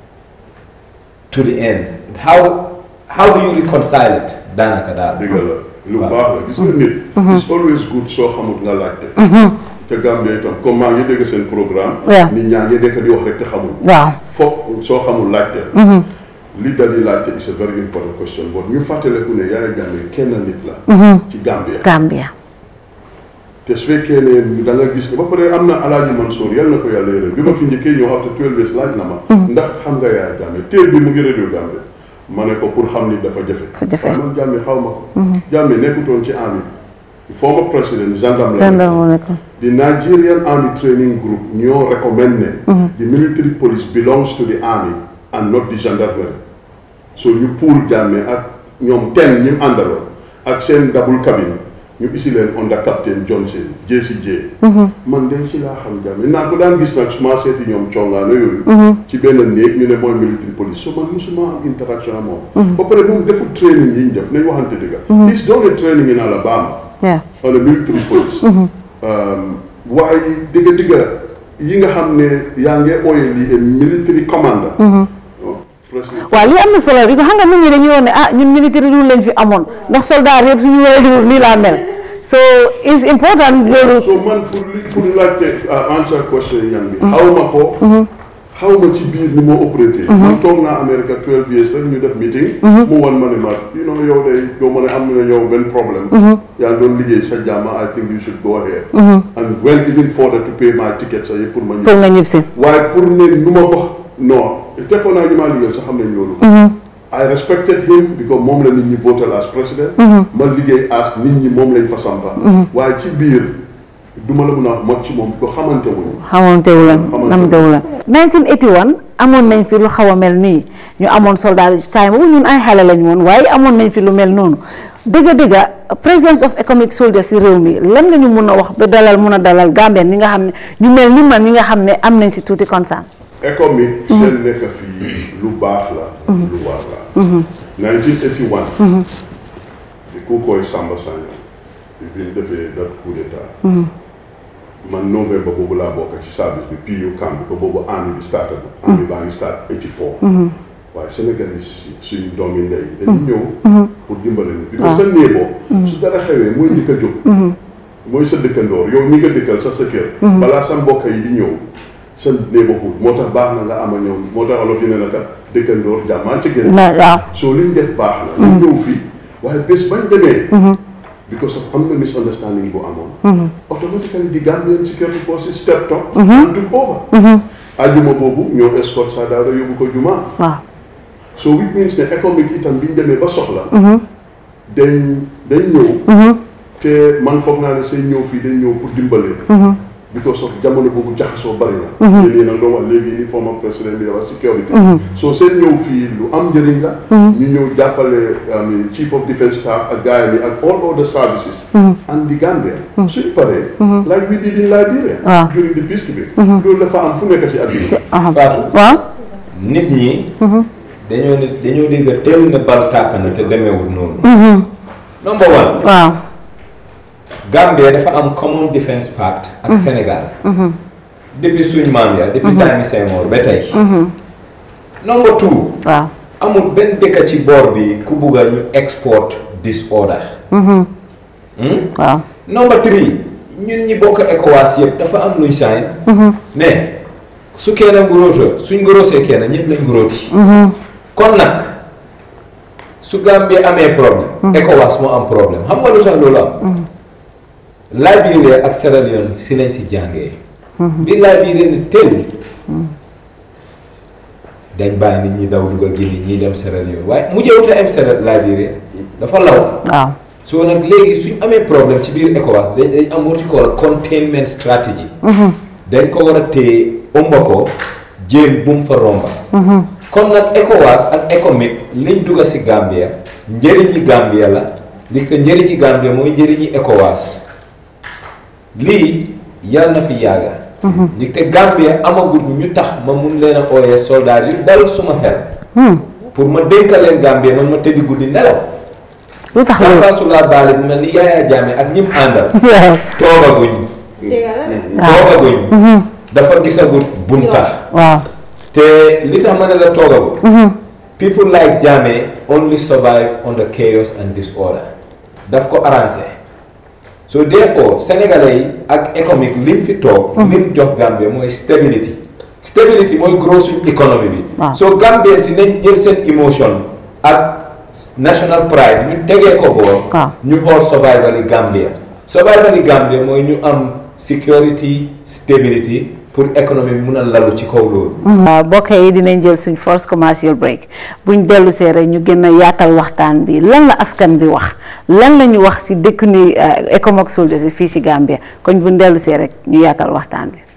to the end how how do you reconcile it daanaka daal. dëgg la lu baax la gis nga nit it's always good soo xamut nga laajte te Gambia itam comme maa ngi dégg seen programme Yeah. nit ñaa ngi dekk di wax rek te xamul waaw foog soo xamul laajte li dal di laajte is a very important question but ñu fàttaleku ne Yaya Jammeh kenn nit la ci Gambia Gambia te su fekkee ne da nga gis ne ba pare am na Alaaji Mansour yal na ko yàlla yërëm bi ma fi njëkkee ñëw after 12 years laaj na ma ndax xam nga Yaya Jammeh téer bi mu ngi radio Gambia ma ne ko pour xam ni dafa jafe Dafa jafe. waaye man Jammeh xaw ma ko Jammeh nekkutoon ci army former président gendarme la gendarme mu nekk The Nigerian Army Training Group ñoo recommend ne the military police belongs to the army and not the gendarmerie so ñu pool Jammeh ak ñoom ten ñi mu àndaloon ak seen double cabine ñu isi leen under captain Johnson JCJ man de ci laa xam Jammeh naa ko daan gis nag su ma seeti ñoom congaano yooyu ci benn néeg ñu ne mooy military police so man musuma am interaction ak moom ba pare moom deful training yi ñu def nañ waxante dëgga he's done a training in Alabama yeah on the military police waaye digga digga yi nga xam ne yaa ngi ooye lii a military commander oh, president waaw lii am na solo bi ko xam nga nit ñi dañuy wax ne ah ñun militaire rule lañ fi amoon ndax soldat yëpp suñu waree rule lii laa mel so is important loolu so man pour li pour laajte uh, answer question yi ñam bi xaw ma ko xaw ma ci biir ni moo opératé man toog naa America 12 years rek ñu def meeting mu wan ma ne ma you know yow day yow ma ne am na yow benn problème yaa ngi doon liggéey sa jàmm I think you should go ahead and went even further to pay my ticket sa yëpp pour ma ñëw pour nga ñib si waaye pour ne nu ma ko non defoon naa ñu maa liggéeyal sax xam nañ loolu I respected him because moom la nit ñi votal as president ma liggéey as nit ñi moom lañ fa sampa waaye ci biir du ma la mun a wax mag ci moom ko xamante wuñu xamante wu leen Xamante xamante wu leen 1981 amoon nañ fi lu xaw a mel nii ñu amoon soldat yi ci time boobu ñun ay xale lañ woon waaye amoon nañ fi lu mel noonu dëgga dëgga presence of economic soldiers si réew mi lan nga ñu mun a wax ba dalal mun a dalal Gambien ñi nga xam ne ñu mel ni man ñi nga xam ne am nañ si tuuti concern économique seen nekk fii lu baax la lu war la 1981 di ku koy Samba Sagna bi ñu defee dat coup d'état man novembre boobu laa bokk ci service bi PU camp bi ko boobu army bi starté na army baa ngi start 84 waaye Sénégal yi suñu doomi ndey yi dañu ñëw pour dimbale ni bi ko sa néeboo su dara xewee mooy njëkk a jóg mooy sa dëkkandoor yow ñi nga dëkkal sax sa kër balaa sa mbokk yi di ñëw sa neighborhood moo tax baax na nga ama ñoom moo tax olof yi ne naka dëkkandoor jàmmaan ca gën na waaw soo liñ def baax na ñu ñëw fii waaye bés bañ demee because of am na misunderstanding bu amoon automatically the Gambian security forces stepped up and took over ajuma boobu ñoo escort sa daara yóbbu ko jumaa waaw so which means ne économique itam biñ demee ba soxla dañ dañ ñëw te man foog naa ne seen ñëw fii dañ ñëw pour dimbale because of jamono boobu jaxasoo bari na yéen yéen nag doon wax léegi ni former président bi dafa sécurité so seen ñëw fii lu am njëriñ la ñu ñëw jàppale um, chief of defence staff ak gars yi ak all other services and the Gambia suñu paree like we did in Liberia Waaw. during the peacekeeping loolu dafa am fu nekk ci àdduna aha Fatou waaw nit ñi dañoo ne dañoo dégg teel ne bal tàkk na te demeewul noonu number one waaw Gambia dafa am common defence pact ak Sénégal depuis suñ maam ya depuis time Senghor ba tey number two waaw amul benn dëkk ci boor bi ku bugg a ñu export disorder Hmm? waaw number three ñun ñi bokk ECOWAS yëpp dafa am luñ saay ne su kenn nguróota suñ nguróosee kenn ñëpp lañ nguróoti kon nag su Gambie amee problème ECOWAS moo am problème xam nga lu tax loolu am Liberia ak Sierra Leone si lañ si jàngee bi Liberia ni teewul dañ bàyyi nit ñi daw dugg a Guinée ñii dem Sierra Leone waaye mujjewut a am Sierra Liberia dafa law waaw soo nag léegi suñ amee problème ci biir ECOWAS dañ dañ am what you call containment strategy dañ ko war a téye ëmba ko jéem bu mu fa romba kon nag ECOWAS ak ECOMIG liñ dugg si Gambia njëriñi Gambia la li ko njëriñi Gambia mooy njëriñi ECOWAS lii yal na fi yàgga li te Gambia amagul ñu tax ma mun leen a ooyee soldat yu dal suma xel pour ma dénka leen Gambia man ma tëddi guddi nelaw lu tax loolu Samba Sula Baale bu mel ni Yaya Jammeh ak ñim àndal waaw toogaguñ dégg nga de. toogaguñ dafa gisagut bunta waaw te li tax ma ne la toogagut people like Jammeh only survive under chaos and disorder daf ko arrangé so therefore sénégalais yi ak économique lim fi toog lim jox Gambie mooy stability stability mooy gros suñ économie bi Waaw. so Gambien si nañ jël seen emotion ak national pride ñu tegee ko boor Waaw. ñu xool survival yi Gambia survival yi Gambia mooy ñu am security stability pour économie bi mun a lalu ci kaw loolu waaw mbokk yi dinañ jël suñ first commercial break buñ dellu see rek ñu gën a yaatal waxtaan bi lan la askan bi wax lan la ñu wax si dëkk ni ECOMOG soldiers yi fii si Gambia kon buñ dellu see rek ñu yaatal waxtaan bi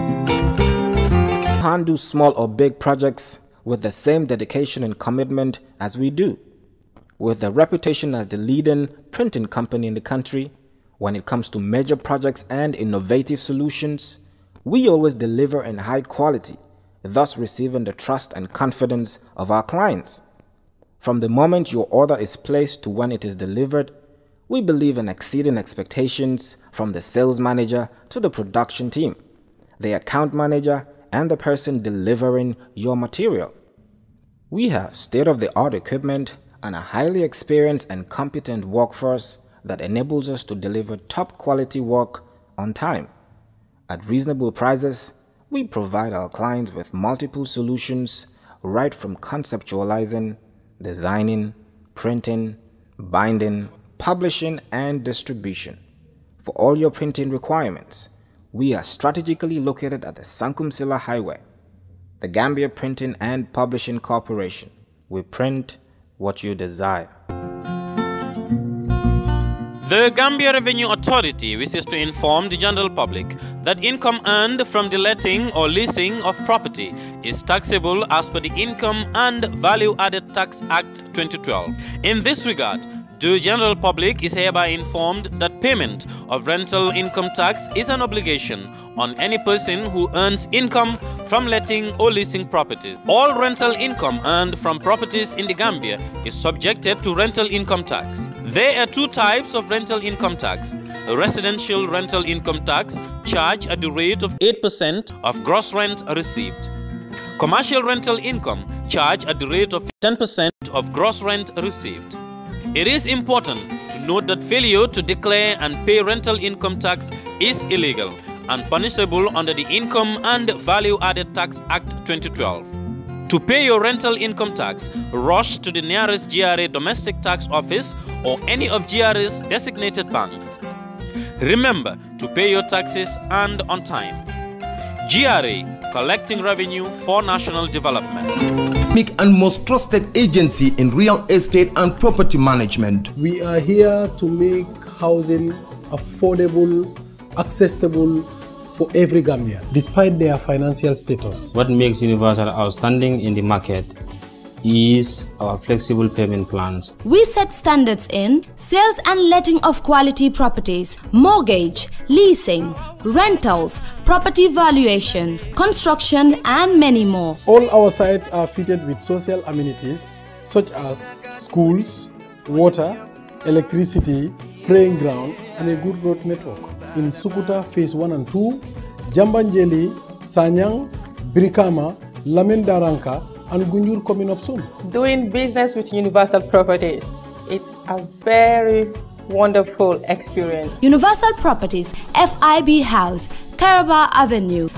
can't do small or big projects with the same dedication and commitment as we do. With a reputation as the leading printing company in the country, when it comes to major projects and innovative solutions, we always deliver in high quality, thus receiving the trust and confidence of our clients. From the moment your order is placed to when it is delivered, we believe in exceeding expectations from the sales manager to the production team, the account manager, and the person delivering your material. We have state of the art equipment and a highly experienced and competent workforce that enables us to deliver top quality work on time. At reasonable prices, we provide our clients with multiple solutions right from conceptualizing, designing, printing, binding, publishing, and distribution. For all your printing requirements, we are strategically located at the Sankum Sila Highway, the Gambia Printing and Publishing Corporation. We print what you desire. The Gambia Revenue Authority wishes to inform the general public that income earned from the letting or leasing of property is taxable as per the Income and Value Added Tax Act 2012. In this regard, the general public is hereby informed that payment of rental income tax is an obligation on any person who earns income from letting or leasing properties. All rental income earned from properties in the Gambia is subjected to rental income tax. There are two types of rental income tax. A residential rental income tax charged at the rate of 8% of gross rent received. Commercial rental income charged at the rate of 10% of gross rent received. It is important to note that failure to declare and pay rental income tax is illegal and punishable under the Income and Value Added Tax Act 2012. To pay your rental income tax, rush to the nearest GRA domestic tax office or any of GRA's designated banks. Remember to pay your taxes and on time. GRA, collecting revenue for national development. Unique and most trusted agency in real estate and property management. We are here to make housing affordable, accessible for every Gambian, despite their financial status. What makes Universal outstanding in the market is our flexible payment plans. We set standards in sales and letting of quality properties, mortgage, leasing, rentals, property valuation, construction, and many more. All our sites are fitted with social amenities such as schools, water, electricity, praying ground, and a good road network. In Sukuta Phase 1 and 2, Jambanjeli, Sanyang, Brikama, Lamin Daranka, and Gunjur coming up soon. Doing business with Universal Properties, it's a very wonderful experience. Universal Properties, FIB House, Caraba Avenue.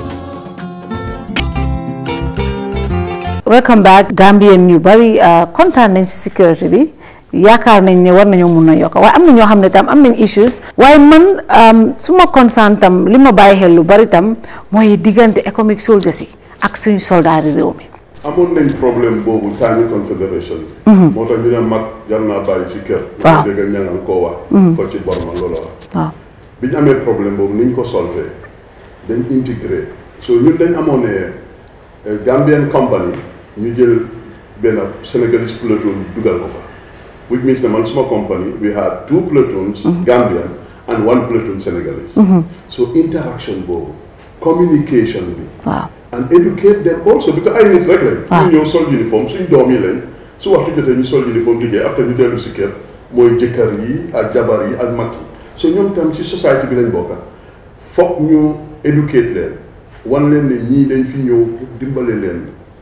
welcome back Gambien ñu bari kontaan nañ si sécurité bi yaakaar nañ ne war nañoo mun a yokk waaye am na ñoo xam ne tam am nañ issues waaye man su ma concerne tam li ma bàyyi xel lu bari tam mooy diggante economic soldiers yi ak suñu soldaari réew mi. amoon nañ problème boobu tànni confédération bi. moo tax ñu ne mag jar naa bàyyi ci kër. waaw dégg nga ñangal koo wax. ko ci borma loolu wax. waaw bi ñu amee problème boobu ni ñu ko solvé dañ intégré so ñun dañ amoon ne Gambian company ñu jël benn Senegalese platoon dugal ko fa which means ne man suma company we had two platoons Gambian and one platoon Senegalese so interaction boobu communication bi waaw and educate them also because ay nit rek lañ ñu ñëw sol uniforme suñ doom yi lañ su waxtu jotee ñu sol uniforme liggéey after ñu dellu si kër mooy jëkkër yi ak jabar yi ak mag yi so ñoom tam ci société bi lañ bokka foog ñu educate leen wan leen ne ñii dañ fi ñëw pour dimbale leen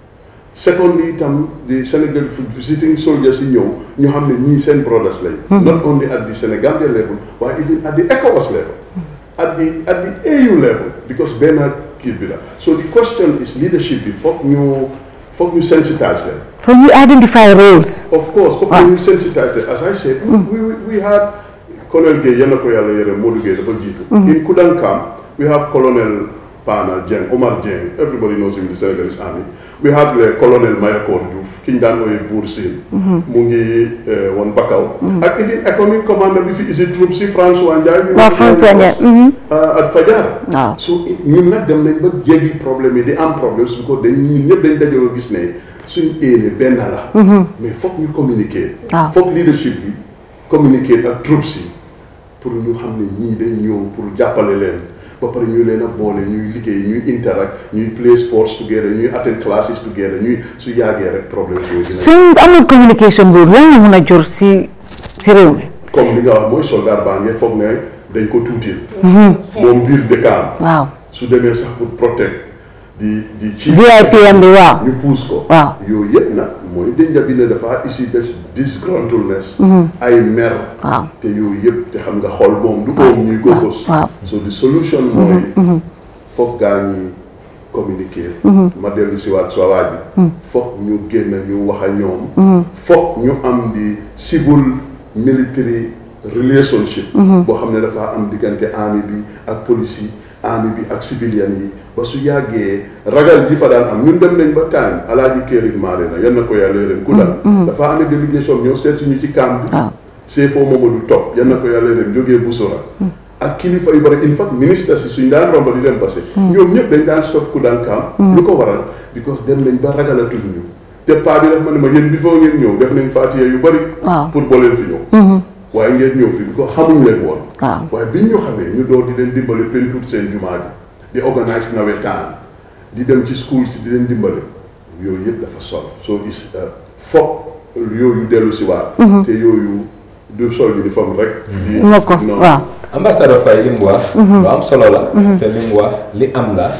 secondly itam di Sénégal visiting soldiers yi ñëw ñu xam ne ñii seen brothers lañ not only at the Sénégambia level waaye even at the ECOWAS level at the at the AU level because benn kii bi la so the question is leadership bi foog ñu foog ñu sensitize leen for you identify roles. of course foog ñu sensitize leen as I said we we we had colonel Gueye yal na ko yàlla yore Modou Gueye dafa jiitu in Kudankam we have colonel Pana Dieng Omar Dieng everybody knows him in the Senegalese army we had le colonel Mayakor Diouf ki ñu daan ooyee Buur Sine mu ngi woon Bakaw ak even economic commander bi fi isi troupe si François Ndiaye waaw François Ndiaye. at Fajar waaw so ñun nag dem nañ ba jéggi problème yi di am problème su ko dañ ñun ñëpp dañ dajaloo gis ne suñ éene benn la mais foog ñu communiquer waaw foog leadership bi communiquer ak troupes yi pour ñu xam ne ñii dañ ñëw pour jàppale leen ba pare ñu leen a boole ñuy liggéey ñuy interact ñuy play sports together ñuy attend classes together ñuy su yàggee rek problème yooyu dina suñ amul communication boobu lan la mun a jur si si réew mi. comme li nga wax mooy soldat baa ngee foog ne dañ ko tuutil moom biir dëkkaam waaw su demee sax pour protect di di ci VIPM bi waaw. ñu puus ko waaw yooyu yëpp nag mooy dënja bi ne dafa isi des disgruntledness ay mer waaw te yooyu yëpp te xam nga xol moom du oom ñuy góogos waaw so the solution mooy foog gaa ñi communiquer ma dellu si waat soo waaj bi foog ñu génn ñu wax a ñoom foog ñu am di civil military relationship boo xam ne dafa am diggante army bi ak police yi army bi ak civilian yi ba su yàggee ragal yi fa daan am ñun dem nañ ba time alaaji kérig maare na yan na ko yàlla leen ku dal dafa amee délégation ñëw seet suñu ci camp bi CFO Mamadou Top yan na ko yàlla leen jógee Busora ak kilifa yu bari in fact ministre si suñ daan romba di dem passé ñoom ñëpp dañ daan stop ku daan camp lu ko waral because dem nañ ba ragalatuñ ñu te paa bi daf ma ne ma yéen bi foo ngeen ñëw def nañ faatiya yu bari pour boo leen fi ñëw waaye ngeen ñëw fi bi ko xamuñ leen woon waaye biñ ñu xamee ñu door di leen dimbale peinture seen jumaa ji di organise nawetaan di dem ci school si di leen dimbale yooyu yëpp dafa sol soo gis foog yooyu dellu si waat te yooyu du sol uniforme rek di moo ko waaw ambassadeur Faye li mu wax lu am solo la te li mu wax li am la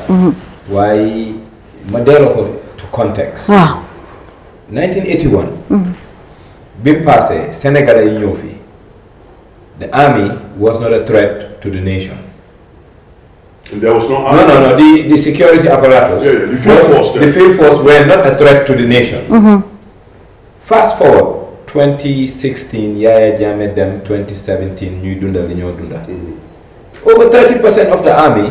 waaye ma delloo ko to context waaw 1981 bi mu passé sénégalais yi ñëw fii the army was not a threat to the nation There was no no army. no no the, the security apparatus Yeah, yeah, the field force the then. field force were not a threat to the nation fast forward 2016 Yaya Jammeh dem 2017 ñuy dundal li ñoo dundal over 30 percent of the army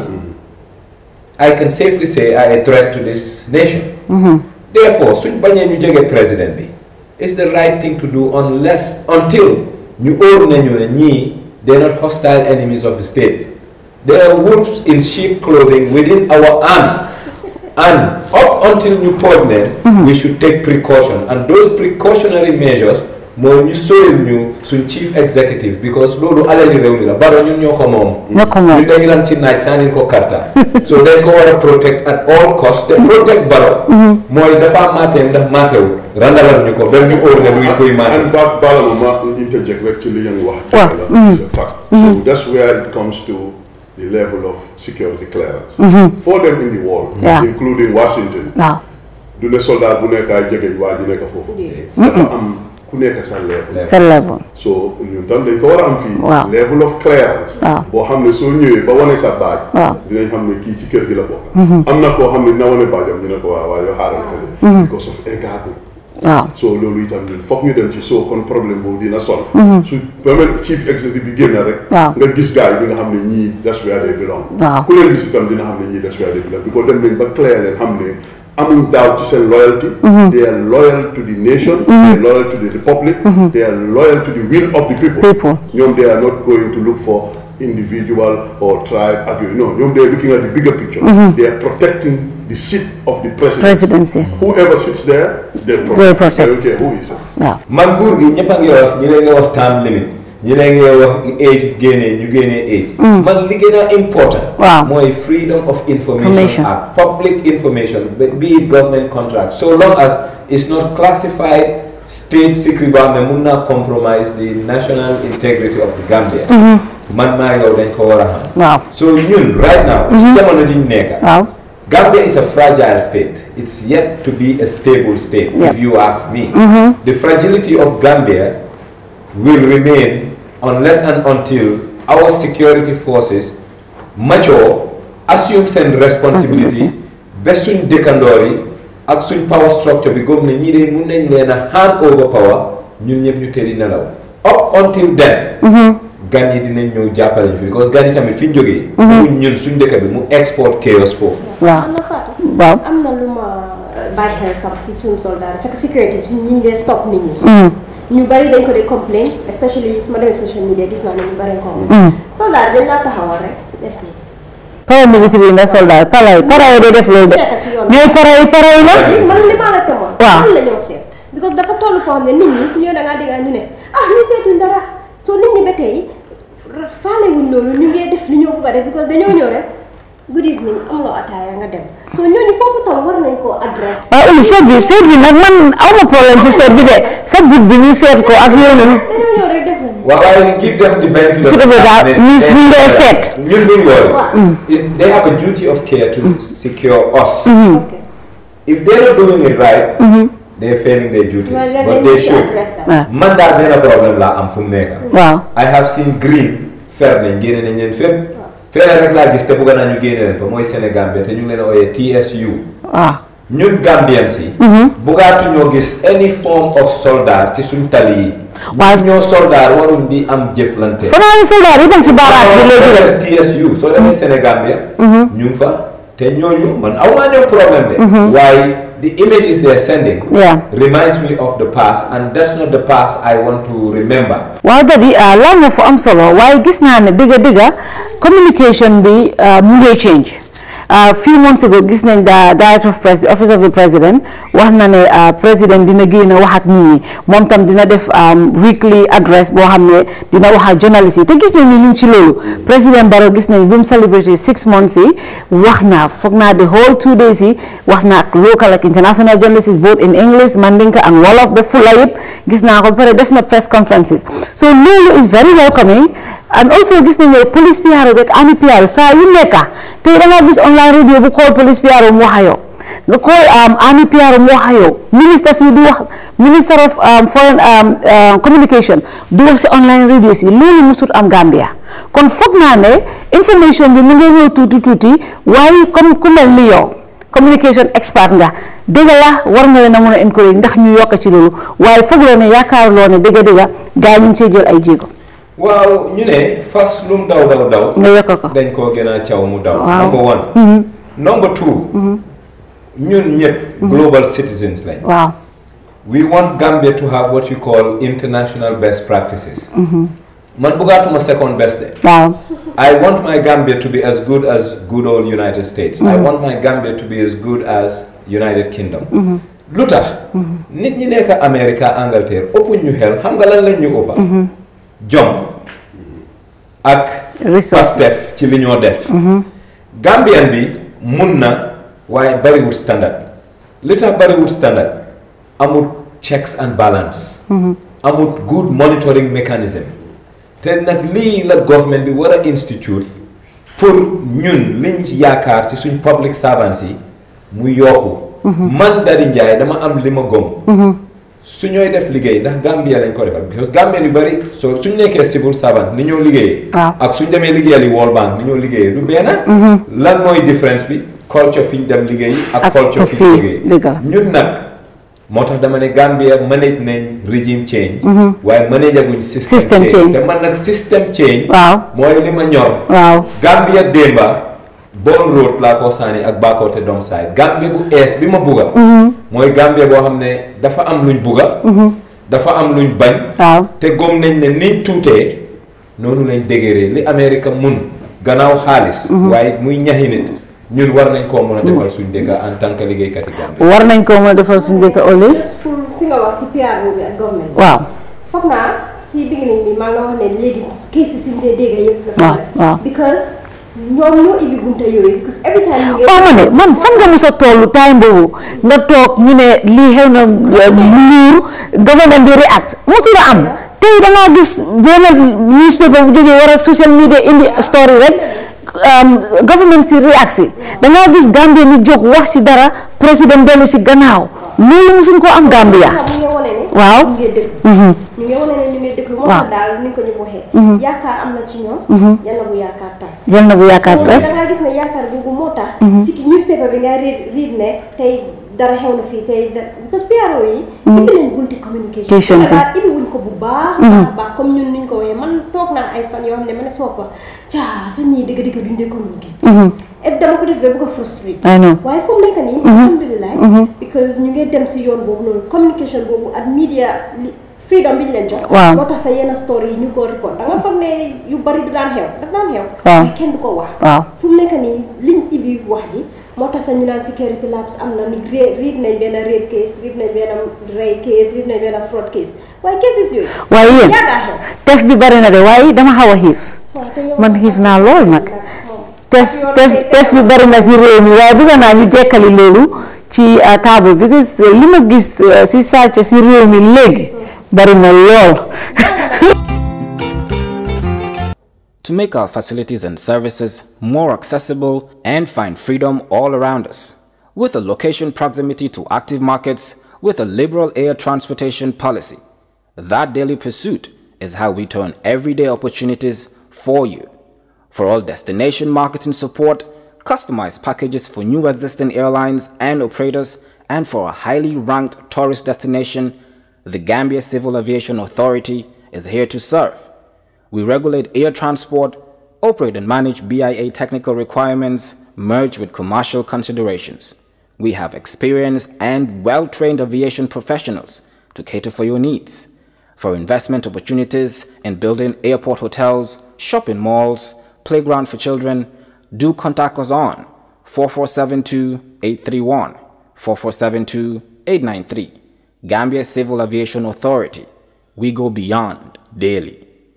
I can safely say are a threat to this nation therefore suñ bañee ñu jege président bi it's the right thing to do unless until ñu óor nañu ne ñii they're not hostile enemies of the state they are wolves in sheep clothing within our army and up until ñu pooj leen we should take precaution and those precautionary measures mooy ñu sóoril ñu suñ chief executive because loolu alali réew mi la baro ñun ñoo ko moom ñoo ko moom ñun dañu lan ci naaj sànnil ko karta so dañ ko war a protect at all cost te protect baro mooy dafa maatee ndax maatewul randalal ñu ko ba ñu óor ne luy koy maate And back Balama ma interject rek ci li ngeen wax. Waaw. dëgg la, it's a fact. So that's where it comes to the level of security clearance. For them in the world, Yeah. including Washington, waaw du ne soldat bu nekk ay jegeñ waa ji nekk foofu. dafa am ku nekk sa level. sa level so ñun tam dañ ko war a am fii Waaw. level of clearance Waaw. boo xam ne soo ñëwee ba wane sa baaj Waaw. dinañ xam ne kii ci kër gi la bokk Mhm. am na koo xam ne dina wane baajam ñu ne ko waaw waaw yoo xaaral fële Mhm. because of eggaagu waaw so loolu itam ñun foog ñu dem ci soo kon problème boobu dina solve Mhm. su permanent chief executive bi génn rek Waaw. nga gis gars yi di nga xam ne ñii that's where they belong Waaw. ku leen gis itam dina xam ne ñii that's where they belong because dem nañ ba clair leen xam ne amuñ daaw ci seen loyalty Mhm. they are loyal to the nation Mhm. they are loyal to the republic Mhm. they are loyal to the will of the people People. ñoom they are not going to look for individual or tribe ak yooyu no ñoom they are looking at the bigger picture Mhm. they are protecting the seat of the president Presidency. whoever sits there they protect, They protect. I don't care who is it waaw man nguur gi ñëpp a ngi wax ñi leen nga wax time limit ñi leen nga wax age génnee ñu génnee age Mm. man li gën a important Waaw. mooy freedom of information Information. ak public information be- be it government contract so long as it's not classified state secret boo xam ne mun naa compromise the national integrity of the Gambia Mhm. man maa yow dañ ko war a xam waaw so ñun right now ci Mhm. jamono ji ñu nekk waaw Gambia is a fragile state. It's yet to be a stable state, Yeah. if you ask me. Mhm. The fragility of Gambia will remain unless and until our security forces mature, assume seen responsibility, ba suñ dëkkandoor yi ak suñ power structure bi gëm ne ñi de mun nañ leen a hand over power ñun ñëpp ñu tëddi nelaw. Up until then, Mhm. gan yi dinañ ñëw jàppale ñu fi because gan yi tamit fi ñu jógee. Mhm. mu ñun suñ dëkk bi mu export chaos foofu. waaw am na Fatou. waaw am na lu ma bàyyi xel sax si suñu soldat c'est que sécurité bi suñu ñu ngi dee stop nit ñi. Mm. ñu bari dañ ko dee complain especially su ma demee social media gis naa ne ñu bari ko Mm. soldat dañ laa taxawal rek def nii. paramilitaire yi nga soldat para yi para yi day def loolu de ñooy para yi para yi la man li ma la temoon. Waaw. lan la ñoo seet. because dafa toll foo xam ne nit ñi su ñëwee da ngaa dégg ñu ne ah ñu seetuñ dara soo nit ñi ba tey faale wuñ loolu ñu ngi def li ñoo bëgg a def because dañoo ñëw rek good evening am nga ataaya nga dem soo ñooñu foofu tam war nañ koo adresse. waaw Ouli seet bi seet bi nag man aw ma problème si seet bi de sa but bi ñu seet ko ak yooyu noonu dañoo ñëw rek def la waaw waaye give them the benefit of Su defee daal the ñu ñu ngee seet. ñun duñ Waaw. loolu is they have a duty of care to secure us if they're not doing it right they're failing their duties Well, then but they they need to should address that. waaw man daal benn problème laa am fu mu nekk waaw I have seen green fer nañ génne nañ leen fépp feneen rek laa gis te bëgg naa ñu génne leen fa mooy Sénégal bi te ñu ngi leen ooyee TSU waaw ñun Gambians yi bugaatu ñoo gis any form of soldat ci suñ tali yi Waaw. ñoo soldat waruñ di am jëflante fanaa ni soldat yi dem si barrage bi léegi de de TSU soo demee Sénégal bi ñu ngi fa te ñooñu man aw maa ñoom problème de waaye the images they're sending Yeah. reminds me of the past and that's not the past I want to remember waaw dadi laal nga fu am solo waaye gis naa ne dëgga dëgga communication bi ah, mu ngi change ah, few months ago gis nañ da director of press office of the president wax na ne ah, président dina génn wax ak nit ñi moom tam dina def am, weekly address boo xam ne dina wax ak journalist yi te gis nañ ni ñu ngi ci loolu président Barrow gis nañ bi mu celebrate six months yi wax na foog naa the whole two days yi wax na ak local ak international journalists both in English Mandinka ak Wolof ba Fula yëpp gis naa ko ba pare def na press conferences so loolu is very welcoming and also gis nañ ne police PRO rek ami PRO saa yu nekka tey da nga gis online radio bu call police PRO mu wax ak yow nga call um, ami PRO mu wax ak yow ministre si di wax minister of um, foreign um, uh, communication di wax si online radio si loolu musut am Gambia kon foog naa ne information bi mu ngi ñëw tuuti tuuti waaye comme ku mel ni yow communication expert nga dëgg la war nga leen a mën a encourage ndax ñu yokk ci loolu waaye foog loo ne yaakaaruloo ne dëgg dëgg gars yi ñu ngi see jël ay jéego. waaw ñu ne fas lum daw daw daw nga yokk ko dañ koo gën a caw mu daw Waaw. number one Mhm. number two ñun ñëpp global citizens lañ waaw. we want Gambia to have what you call international best practices Mhm. man bëggaatuma second best de waaw. I want my Gambia to be as good as good old United States. I Mhm. want my Gambia to be as good as United Kingdom. Mhm. lu tax nit ñi nekk America Angleterre ëppuñ ñu xel xam nga lan lañ ñu ëppa Mhm. jom ak Resources. pastef ci li ñoo def Mhm. Gambian bi mun na waaye bariwul standard li tax bariwul standard amul checks and balance Mhm. amul good monitoring mechanism te nag lii la government bi war a institute pour ñun liñ yaakaar ci suñ public servants yi mu yokku Mhm. man Daddy Njie dama am li ma gom Mhm. su ñooy def liggéey ndax Gambia lañ ko defal because Gambia yu bëri soo suñ nekkee civil servant ni ñoo liggéeyee waaw ak suñ demee liggéeyali World Bank ni ñoo liggéeyee du benn lan mooy différence bi culture fi ñu dem liggéey ak ak culture fi ñu fii liggéey dëgg la ñun nag moo tax dama ne Gambia manage nañ regime change Mhm. waaye manage aguñ system, System change. te man nag system change waaw mooy li ma ñor waaw Gambia démba bon road laa ko sànni ak Bakoteh doom saay Gambia bu ees bi ma bugga Mhm. mooy Gambia boo xam ne dafa am luñ bugga Mhm. dafa am luñ bañ waaw te gom nañ ne niñ tuutee noonu lañ dégéree li Amérique mun gannaaw xaalis Mhm. waaye muy ñaxi nit ñun war nañ koo mën a defal suñ dëkk en tant que liggéeykat yi Gambia war nañ ko mën a defal suñu dëkk Olé pour fi nga wax si PRO bi ak government waaw foog naa si beginning bi maa nga wax ne léegi case si ñu dee dégg yëpp waaw dafa waaw because ñoom ñoo ibbi bunta yooyu because every time ñu ngi waaw ma ne man fan nga mos a toll time boobu nga toog ñu ne lii xew na nguur government bi react mosul a am tey da ngaa gis benn newspaper bu jógee war a social media indi story rek um, government si react si da ngaa gis Gambia ni jóg wax si dara président dellu si gannaaw loolu mosuñ ko am Gambia mu ngi wane ne waaw ñu ngi déglu Mhm. ñu ngi wane ne ñu ngi déglu moo Waaw. tax daal ni ko ñu waxee Mhm. yaakaar am na ci ñoom Mhm. yàlla bu yaakaar tas Yal na bu yaakaar So, tas. da ngaa gis ne yaakaar boobu moo tax Mhm. si newspaper bi nga read read ne tey dara xew na fii tey da- because PRO yi Mhm. ibbi leen bunti communication Communication si. daal ibbi wuñ ko bu baax Mhm. baax baax comme ñun niñ ko waxee man toog naa ay fan yoo xam ne ma ne sama bopp caa sa ñii dëgg dëgg duñ dee communiquer Mhm. et dama ko def ba bu ko frustré I know. waaye fu mu nekk nii Mhm. alhamdulilah Mhm. because ñu ngi dem si yoon boobu noonu communication boobu ak media li- freedom bi ñu leen jox Waaw. moo tax sa yenn story yi ñu ngi ko report da nga foog ne yu bari du daan xew daf daan xew Waaw. mais kenn du ko wax waaw fu mu nekk nii liñ ibbi wax ji moo tax sa ñu naan security labs am na ni ré- read nañ benn rape case read nañ benn ray case read nañ benn fraud case waaye cases yooyu waaye yéen yàggaa xew tef bi bari na de waaye dama xaw a xiif waaw te yow man xiif naa lool nag tef tef tef bi bari na si réew mi waaye bëgg naa ñu jekkali loolu ci uh, table because uh, li ma gis uh, si sàcc si réew mi léegi bari na lool To make our facilities and services more accessible and find freedom all around us, with a location proximity to active markets with a liberal air transportation policy. That daily pursuit is how we turn everyday opportunities for you. For all destination marketing support, customized packages for new existing airlines and operators, and for a highly ranked tourist destination, the Gambia Civil Aviation Authority is here to serve. We regulate air transport, operate and manage BIA technical requirements merged with commercial considerations. We have experienced and well trained aviation professionals to cater for your needs. For investment opportunities in building airport hotels, shopping malls, playground for children, do contact us on 4472 831 4472 893. Gambia Civil Aviation Authority. We go beyond daily.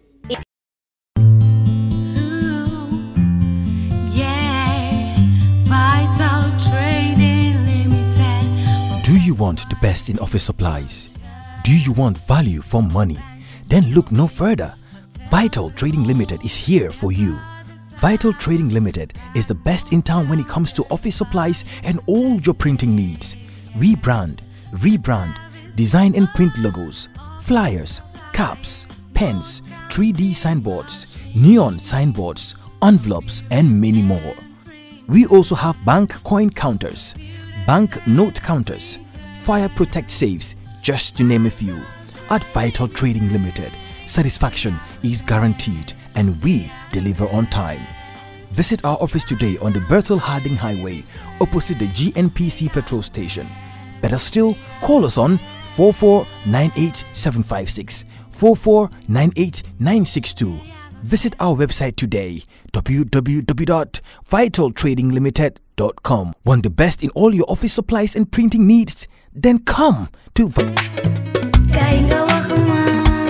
Vital Trading Limited. Do you want the best in office supplies? Do you want value for money? Then look no further. Vital Trading Limited is here for you. Vital Trading Limited is the best in town when it comes to office supplies and all your printing needs. We brand, rebrand, design and print logos, flyers, caps, pens, 3D signboards, neon signboards, envelopes, and many more. We also have bank coin counters, bank note counters, fire protect safes, just to name a few. At Vital Trading Limited, satisfaction is guaranteed and we deliver on time. Visit our office today on the Bertel Harding Highway opposite the GNPC petrol station. Better still, call us on 4498756 4498962. Visit our website today www.vitaltradinglimited.com. Want the best in all your office supplies and printing needs? Then come to Vi- Kay nga wax ma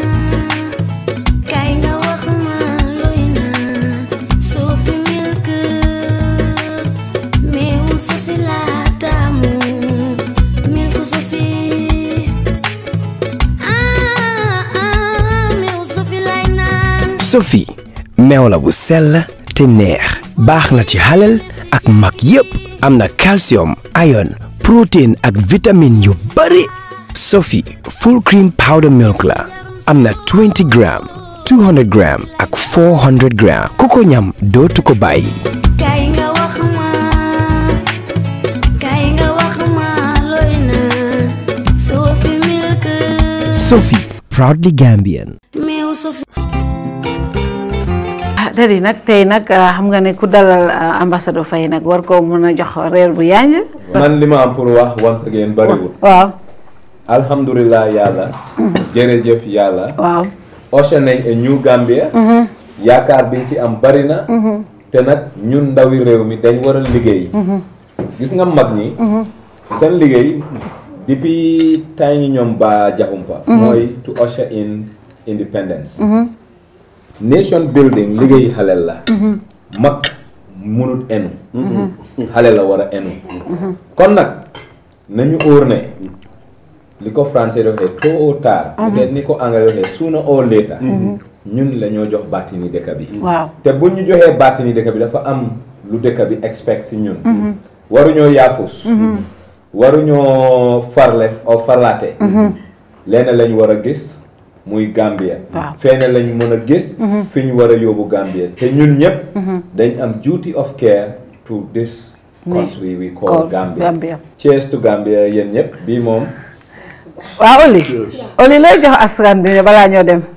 kay nga wax ma looy naan soo fi milk meew soo fi laa taamu milk soo fi ah ah meew soo fi lay naan Sophie meew la bu sell te neex baax na ci xalel ak mag yépp am na calcium iron protéine ak vitamine yu bari Sophie full cream powder milk la am na 20 gram 200 gram ak 400 gram ku ko ñam dootu ko bàyyi. kay nga wax ma kay nga wax ma looy naan Sophie milk Sophie proudly Gambian. meew Sophie ah dadi nag tey nag ah, xam nga ne ku dalal ah, ambassadeur Faye nag war koo mën a jox reer bu yanj man li ma am pour wax once again bariwul waaw alhamdulilah yàlla jërëjëf yàlla waaw ocean nañ a new Gambia Mhm. yaakaar biñ ci am bari na Mhm. te nag ñun ndawi réew mi dañ war a liggéey Mhm. gis nga mag ñi Mhm. seen liggéey depuis temps yi ñoom ba jaxumpa Mhm. mooy to usher in independence Mhm. nation building liggéey xaleel la Mhm. mag munut enu Mhm. xale la war a enu kon nag nañu óor ne li ko français di waxee tôt ou tard Mhm. peut-être ni ko anglais waxee sooner or later Mhm. ñun la ñoo jox bàttini dëkk bi waaw te bu ñu joxee bàttini dëkk bi dafa am lu dëkk bi expect si ñun Mhm. waruñoo yaafus Mhm. waruñoo farle o farlaate Mhm. lenn lañ war a gis muy Gambia Waaw. fenn lañ mën a gis Mhm. fi ñu war a yóbbu Gambia te ñun ñëpp Mhm. dañ am duty of care to this country we call Call Gambia Gambia. cheers to Gambia yéen ñëpp bii moom waaw Oli Oli lay jox askan bi ne balaa ñoo dem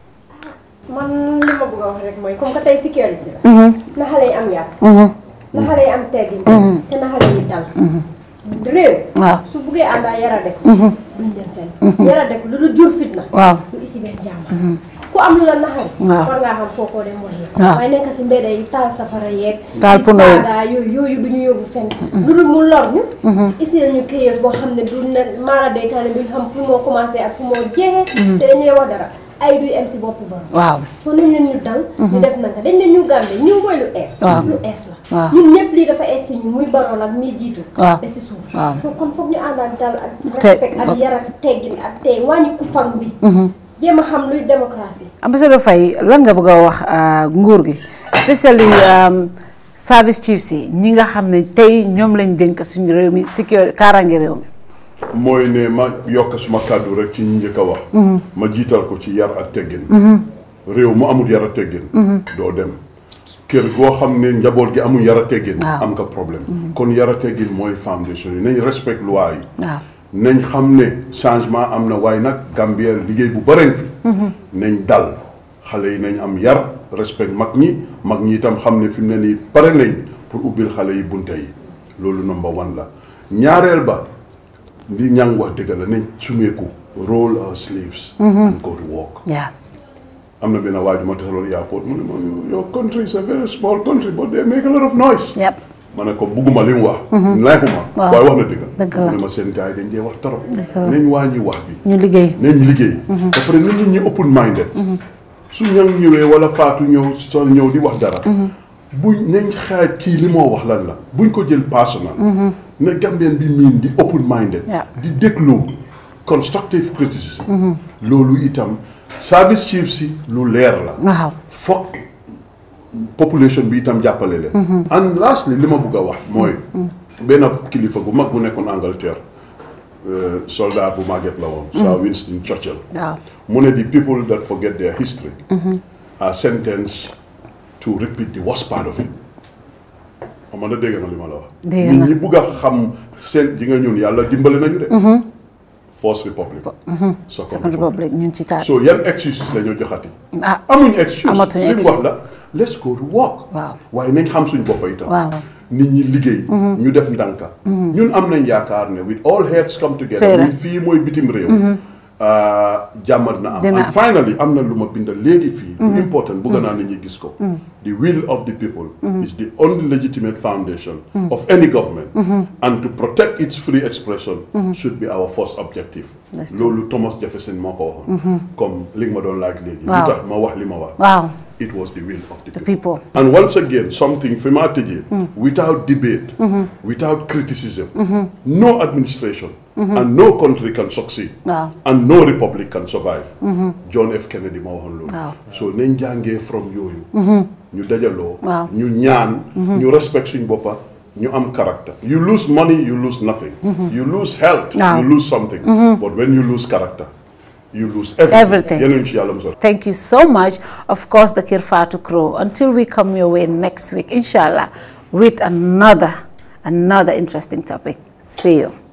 man li ma bëgg a wax rek mooy comme que tey sécurité la. Mhm. na xale yi am yar. Mhm. na xale yi am teggin. Mhm. te na xale yi dal. Mhm. réew. waaw su buggee ànd ak yara dek. Mhm. duñ dem fenn. Mhm. yara dek lu dul jur fitna. waaw lu isi benn jàmm. Mhm. ku am lu la naxari. Waaw. war ngaa xam foo ko dem waxee. Waaw. waaye nekk si mbedd yi taal safara yeeg. Taal di puno yi. saaga yooyu yooyu du ñu yóbbu fenn. lu dul mu lor ñu. Mhm. isi ñu chaos boo xam ne du ne maara day taane duñ xam fu moo commencé ak fu moo jeexee. Mhm. te dañuy wax dara ay duy em si boppu borom. waaw soo nañ leen ñu dal. ñu Mhm. def naka dañ ne ñu gàmbe ñu mooy lu ees. Waaw. lu ees la. waaw ñun ñëpp lii dafa ees si ñu muy baroon ak muy jiitu. Waaw. te si suuf. Waaw. soo kon foog ñu ànd ak dal ak Te- respect ak yar ak teggin ak tey wàññi kufang bi. Mhm. jéem a xam luy démocratie. ambassadeur Faye lan nga bëgg a wax ah, nguur gi especially um, service chiefs yi ñi nga xam ne tey ñoom lañ dénk suñu réew mi sécurité kaaraange réew mi mooy ne ma yokk suma kàddu rek ci ñi njëkk a wax Mhm. ma jiital ko ci yar ak teggin Mhm. réew mu amul yar ak teggin Mhm. doo dem kër goo xam ne njaboot gi amul yar ak teggin Waaw. am nga problème kon yar ak teggin mooy foundation yi nañ respect loi yi waaw nañ xam ne changement am na waaye nag Gambia liggéey bu bëreñ fi nañ dal xale yi nañ am yar respect mag ñi mag ñi itam xam ne fi mu ne nii pare nañ pour ubbil xale yi bunte yi loolu number one la ñaareel ba li ñang wax dëgg la nañ sumeeku roll our sleeves Mhm. and go to work yeah am na benn waaju ma tasaloon airport mu ne ma your country is a very small country but they make a lot of noise yep ma ne ko bugguma li mu wax Mhm. neexuma Waaw. waaye wax na dëgg Dëgg la. mu ne ma seen gars yi dañ dee wax torop Dëgg la. nañ wàññi wax bi ñu liggéey nañ liggéey Mhm. ba pare nit ñi ñi open minded Mhm. su ñang ñëwee wala faatu ñëw so ñëw di wax dara Mhm. buñ nañ xaaj kii li moo wax lan la buñ ko jël personal Mhm. ne Gambien bi miin di open minded Yeah. di déglu constructive criticism Mhm. loolu itam service chief si lu leer la waaw foog population bi itam jàppale leen Mhm. and lastly li ma bëgg a wax mooy benn kilifa gu mag bu nekkoon Angleterre euh, soldat bu màgget la woon Sir Mhm. Winston Churchill waaw mu ne the people that forget their history Mhm. are sentenced to repeat the worst part of it xam nga dégg nga li ma la wax Dégg nit na. ñi bugg a xam seen ji nga ñun yàlla dimbali nañu de Mhm. First Republic Mhm. Second Second Republic ñun ci taat so yan excuses la ñu joxati ah amuñ excuse amatuñu li mu wax excuse. la let's go to work waaw waaye nañ xam suñ boppa itam waaw nit ñi liggéey Mhm. ñu def ndànka Mhm. ñun am nañ yaakaar ne with all heads come together Tey la. muy fii mooy bitim réew Mhm. ah, jàmm na am Dina and am. finally am na lu ma bind léegi fii lu Mhm. important bëgg naa Mhm. nit ñi gis ko Mhm. the will of the people Mhm. is the only legitimate foundation Mhm. of any government Mhm. and to protect its free expression Mhm. should be our first objective That's true. loolu Thomas Jefferson moo ko waxoon Mhm. comme li nga ma doon laaj léegi li Waaw. tax ma wax li ma wax waaw it was the will of the the people people and once again, something fi ma tëjee Mm. without debate, Mhm. without criticism, Mhm. no administration Mhm. and no country can succeed waaw and no republic can survive. Mhm. John F. Kennedy moo waxoon loolu. waaw so nañ jàngee from yooyu. Mhm. ñu dajaloo. Waaw. ñu ñaan. Mhm. ñu respect suñ boppa ñu am character you lose money you lose nothing Mhm. you lose health Waaw. you lose something Mhm. but when you lose character you lose everything Everything. yeneen ci yàlla musal Thank you so much. Of course, the Kirfatu crew. Until we come your way next week, inshallah, with another, another interesting topic. See you.